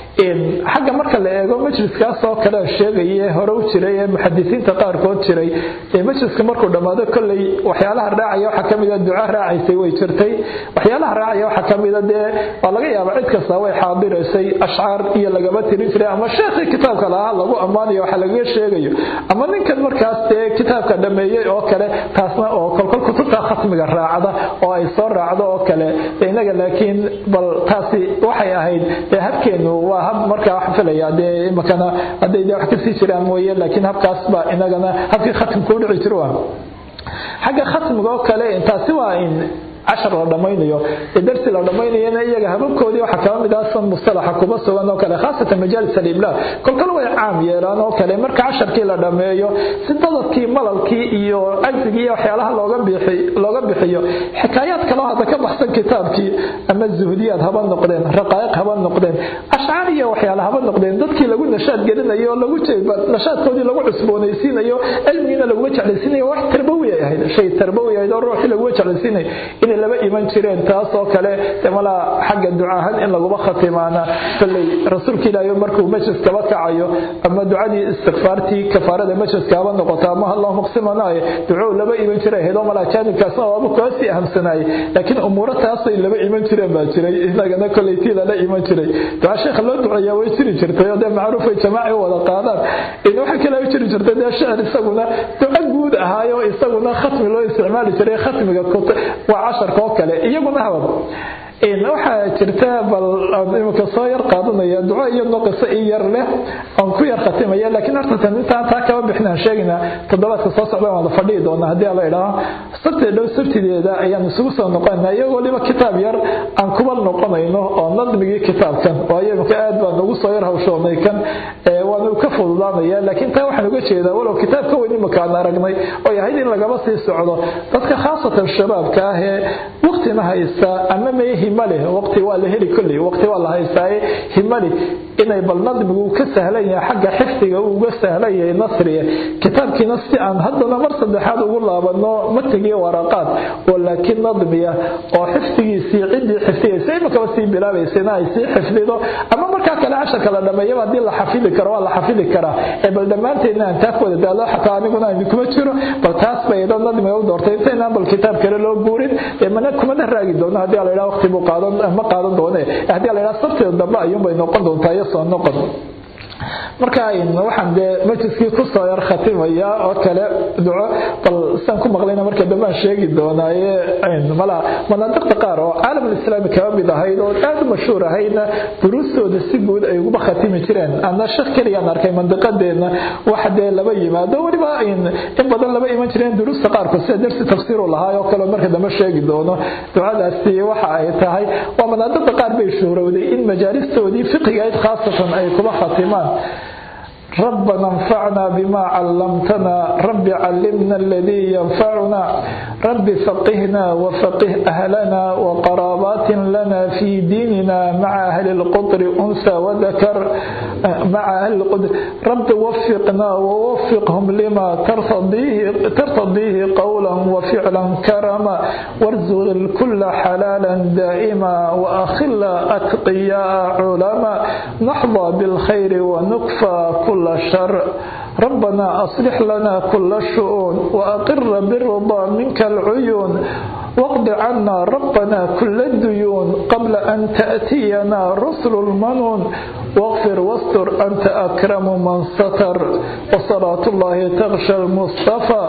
[SPEAKER 1] xagga marka la eego majliskaas oo kale sheegaye hore u jiray ee muxadisiinta qaarkood jiray majliska markuu dhammaado kolley waxyaalaha raacaya waxaa kamida duca raacaysay way jirtay waxyaalaha raacaya waxaa kamida dee waa laga yaaba cid kasta way xaadiraysay ashcaar iyo lagama tirin jiray ama sheekhii kitaabka lahaa lagu ammaanayo waxa lagaga sheegayo ama ninkan markaas dee kitaabka dhameeyey oo kale taasna oo kolkol kutubta khatmiga raacda oo ay soo raacdo oo kale inaga laakiin bal taasi waxay ahayd dee habkeenu waa hab markaa wax filaya dee imakana hadday dee wax kasii jiraan mooye laakiin habkaas baa inagana habkii khatmka u dhici jiro waa xagga khatmiga oo kale taasi waa in cashar la dhammaynayo ee darsi la dhammaynayana iyaga hababkoodii waxaa kala mid ah san mustalaxa kuma sugan oo kale khaasatan majaalis alimlaa kolkale way caam yeelaan oo kale marka casharkii la dhammeeyo si dadadkii malalkii iyo cajzigii iyo waxyaalaha looga bixiyo xikaayaad kaloo hadda ka baxsan kitaabkii ama zuhdiyaad haba noqdeen raqaa'iq haba noqdeen ashcaar iyo waxyaala haba noqdeen dadkii lagu nashaad gelinayo oo lagu nashaadkoodii lagu cusboonaysiinayo cilmigiina laguma jeclaysiinayo wax tarbawi ay ahayd shay tarbawi ahayd oo ruuxii laguma jeclaysiinayo inay laba iman jireen taas oo kale malaa xagga ducaahan in laguma khatimaana kolley rasuulka ilaahay markuu majlis kaba kacayo ama ducadii istikfaartii kafaarada majliska haba noqoto ama allahuma qsimanaaye ducou laba iman jiray ahayd oo malaa jaanibkaasna waaba kuwaasii ahamsanaayey laakiin umuuro taasay laba iman jireen baa jiray inagana kolley tii lala iman jiray duca sheekha loo duceeyaa way jiri jirtay oo dee macruuf ay jamaaci u wada qaadaan in waxa kale u jiri jirtay dee shicir isaguna duco guud ahaayo isaguna khatmi loo isticmaali jiray khatmiga waa casharka oo kale iyaguna habab waxaa jirta bal imika soo yar qaadanaya duco iyo noqiso i yar leh oon ku yar khatimaya laakiin horta intaan taa kaba bixinaan sheegaynaa toddobaadka soo socda waan la fadhihi doonaa haddii la idhaaho sabtee dhow sabtideeda ayaan isugu soo noqonayna iyagoo waliba kitaab yar aan kuba noqonayno oo nadmigii kitaabkan waayo imika aad baan ugu soo yar hawshoonay kan waanu ka fududaanaya laakiin taa waxaan uga jeedaa walow kitaab ka weyn imika aan aragnay oo yahayd in lagaba sii socdo dadka khaasatan shabaabka ah ee waqtina haysta ama mee himale waqti waa la heli kolley waqti waa la haystaaye himali inay bal nadmigu ka sahlan yahay xagga xifdiga uu uga sahlan yahay nasriga kitaabkiina si aan haddana mar saddexaad ugu laabano matigiyo waraqaad oo laakiin nadmiya oo xifdigiisii ciddii xifdiyaysa imakaba sii bilaabaysa in ay sii xifdido ama markaa kale casharka la dhameeyaba haddii la xafidi karo waa la xafidi karaa ee bal dhammaanteedna aan taa ku wada daalo xataa aniguna aan kuma jiro bal taas bay ido nadmiga u doortay intaynaan bal kitaab kale loo guurin ee mana kumana raagi doono haddii la yidhaha waqti buu qaadan ma qaadan doone haddii la yidhaha sabteeda dambe ayuunbay noqon doontaa iyo soo noqon marka waxaan dee majliskii kusoo yar khatimaya oo kale duco bal saan ku maqlayna marka dambe aan sheegi doonaaye mala manaadiqda qaar oo caalamulislaami kaba mid ahayd oo aad u mashhuur ahaydna duruustooda si guud ay uguba khatimi jireen ana shak keliyaan arkay mandiqadeena waxa dee laba yimaado weliba in badan laba iman jireen duruusta qaarkood sida darsi tafsiiru lahaa oo kale marka dambe sheegi doono ducadaasi waxa ay tahay waa manaadiqda qaar bay shuhrowday in majaalistoodii fiqigayd khaasatan ay kuba khatimaan ربنا انفعنا بما علمتنا رب علمنا الذي ينفعنا رب فقهنا وفقه أهلنا وقرابات لنا في ديننا مع أهل القدر أنثى وذكر مع أهل القدر رب وفقنا ووفقهم لما ترتضيه, ترتضيه قولا وفعلا كرما وارزق الكل حلالا دائما وأخل أتقياء علما نحظى بالخير ونكفى كل شر ربنا أصلح لنا كل الشؤون وأقر بالرضا منك العيون واقض عنا ربنا كل الديون قبل أن تأتينا رسل المنون واغفر واستر أنت أكرم من ستر وصلاة الله تغشى المصطفى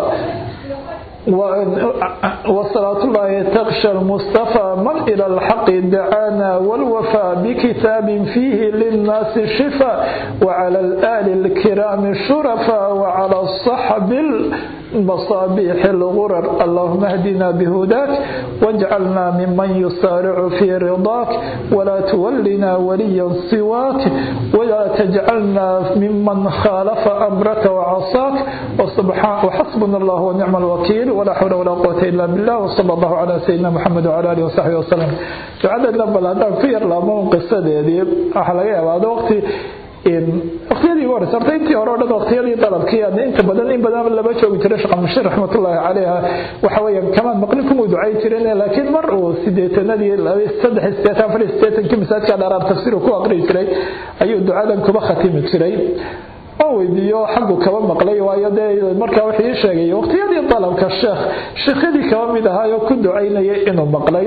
[SPEAKER 1] وصلاة الله تغشى المصطفى من إلى الحق دعانا والوفاء بكتاب فيه للناس شفاء وعلى الآل الكرام الشرفاء وعلى الصحب المصابيح الغرر اللهم اهدنا بهداك واجعلنا ممن يسارع في رضاك ولا تولنا وليا سواك ولا تجعلنا ممن خالف أمرك وعصاك وسبحان وحسبنا الله ونعم الوكيل ولا حول ولا قوة إلا بالله وصلى الله على سيدنا محمد وعلى آله وصحبه وسلم ducada bal haddaan ku yar laabmo qisadeedii waxaa laga yaabaa waqti waqtiyadii ugu horeysa horta intii hore o dhan waqtiyadii dalabkii inta badan in badan laba joogi jiray sheekh mashir raxmatullaahi caleyha waxa weeyaan kamaan maqlin kumuu ducay jireen laakiin mar uu sideetanadii saddex sideetan afar sideetankii masaajidka dharaar tafsiir ku aqriyi jiray ayuu ducadan kuba khatimi jiray oo weydiiyo xaggu kaba maqlay waayo dee markaa wuxuu ii sheegay waqtiyadii dalabka sheekh sheekhyadii kaba mid ahaayoo ku ducaynayay inuu maqlay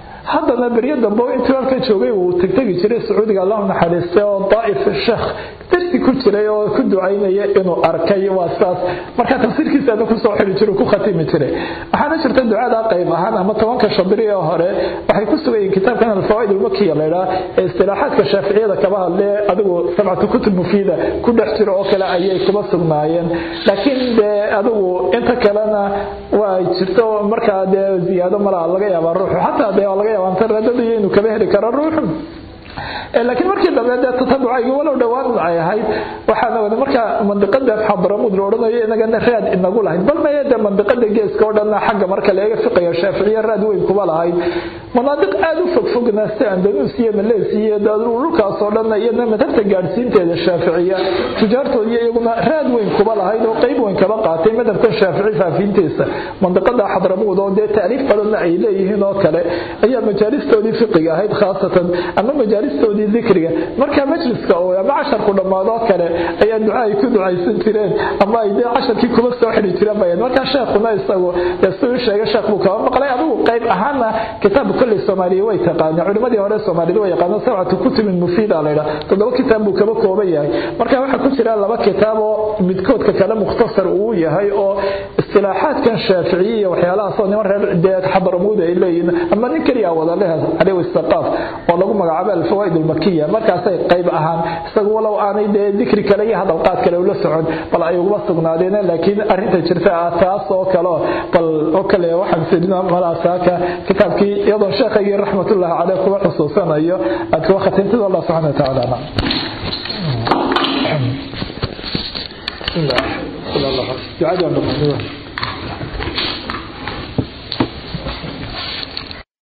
[SPEAKER 1] haddana beryo dambe intuu halka joogay uu tegtegi jiray sacuudiga allahu naxariistay oo daa'if sheekh darsi ku jiray oo ku ducaynaya inuu arkay waa saas marka tafsiirkiisaana kusoo xili jiro ku khatimi jiray waxaana jirta ducada qayb ahaan ama tobanka shadri ee hore waxay ku sugayiin kitaabkan alfawaaid ulmakiya laydhaa ee istilaaxaadka shaaficiyada kaba hadlee adigu sabcatu kutub mufiida ku dhex jiro oo kale ayay kuma sugnaayeen laakiin dee adigu inta kalena waa jirto markaa dee ziyaado malaa laga yaabaa ruuxu xataa dee laga yaabaa inta radadiyo inuu kaba heli karo ruuxu laakiin markii dambe dee tatabucayga walow dhowaan ay ahayd waxaana wada markaa mandiqada xadramud la odhanayo inagana raad inagu lahayd bal maya dee mandiqada geeska oo dhanna xagga marka laga fiqaya shaaficiya raad weyn kuma lahayd manaadiq aad u fogfogna si andalus iyo malees iyo dhulkaas oo dhanna iyadna madhabta gaadhsiinteeda shaaficiya tujaartoodii iyaguna raad weyn kuma lahayd oo qayb weyn kaba qaatay madhabkan shaafici faafiintiisa mandiqada xadramud oo dee taariif badanna ay leeyihiin oo kale ayaa majaalistoodii fiqiga ahayd khaasatan ama majaalistoodii dikriga marka majliska oo ama casharku dhammaadoo kale ayaa duca ay ku ducaysan jireen ama ay dee casharkii kuma soo xidhi jireen bayan markaa sheekhuna isagu dee siduu sheegay sheekh buu kaba maqlay adigu qayb ahaana kitaabka kolley soomaaliya way taqaaneen culimadii hore soomaalida way yaqaaneen sabcatu kutubin mufiida laydhaa toddoba kitaab buu kaba kooban yahay marka waxaa ku jira laba kitaab oo midkoodka kale mukhtasar uu yahay oo istilaaxaadkan shaaficiya iyo waxyaalahaasoo niman reer dee xadaramuud ay leeyihiin ama nin keliya wada leh cali wastaqaaf oo lagu magacaabo alfawaaid almakiya markaasay qayb ahaan isagu walow aanay dee dikri kale iyo hadalqaad kale ula socon bal ay uguma sugnaadeen laakiin arrinta jirta ah taas oo kale bal oo kale waxaan sidina malaasaaka kitaabkii iyadoo sheekhaygii raxmatullahi caleyh kuwa xusuusanayo aad kuwa khatintida allah subxana wa tacaala ducada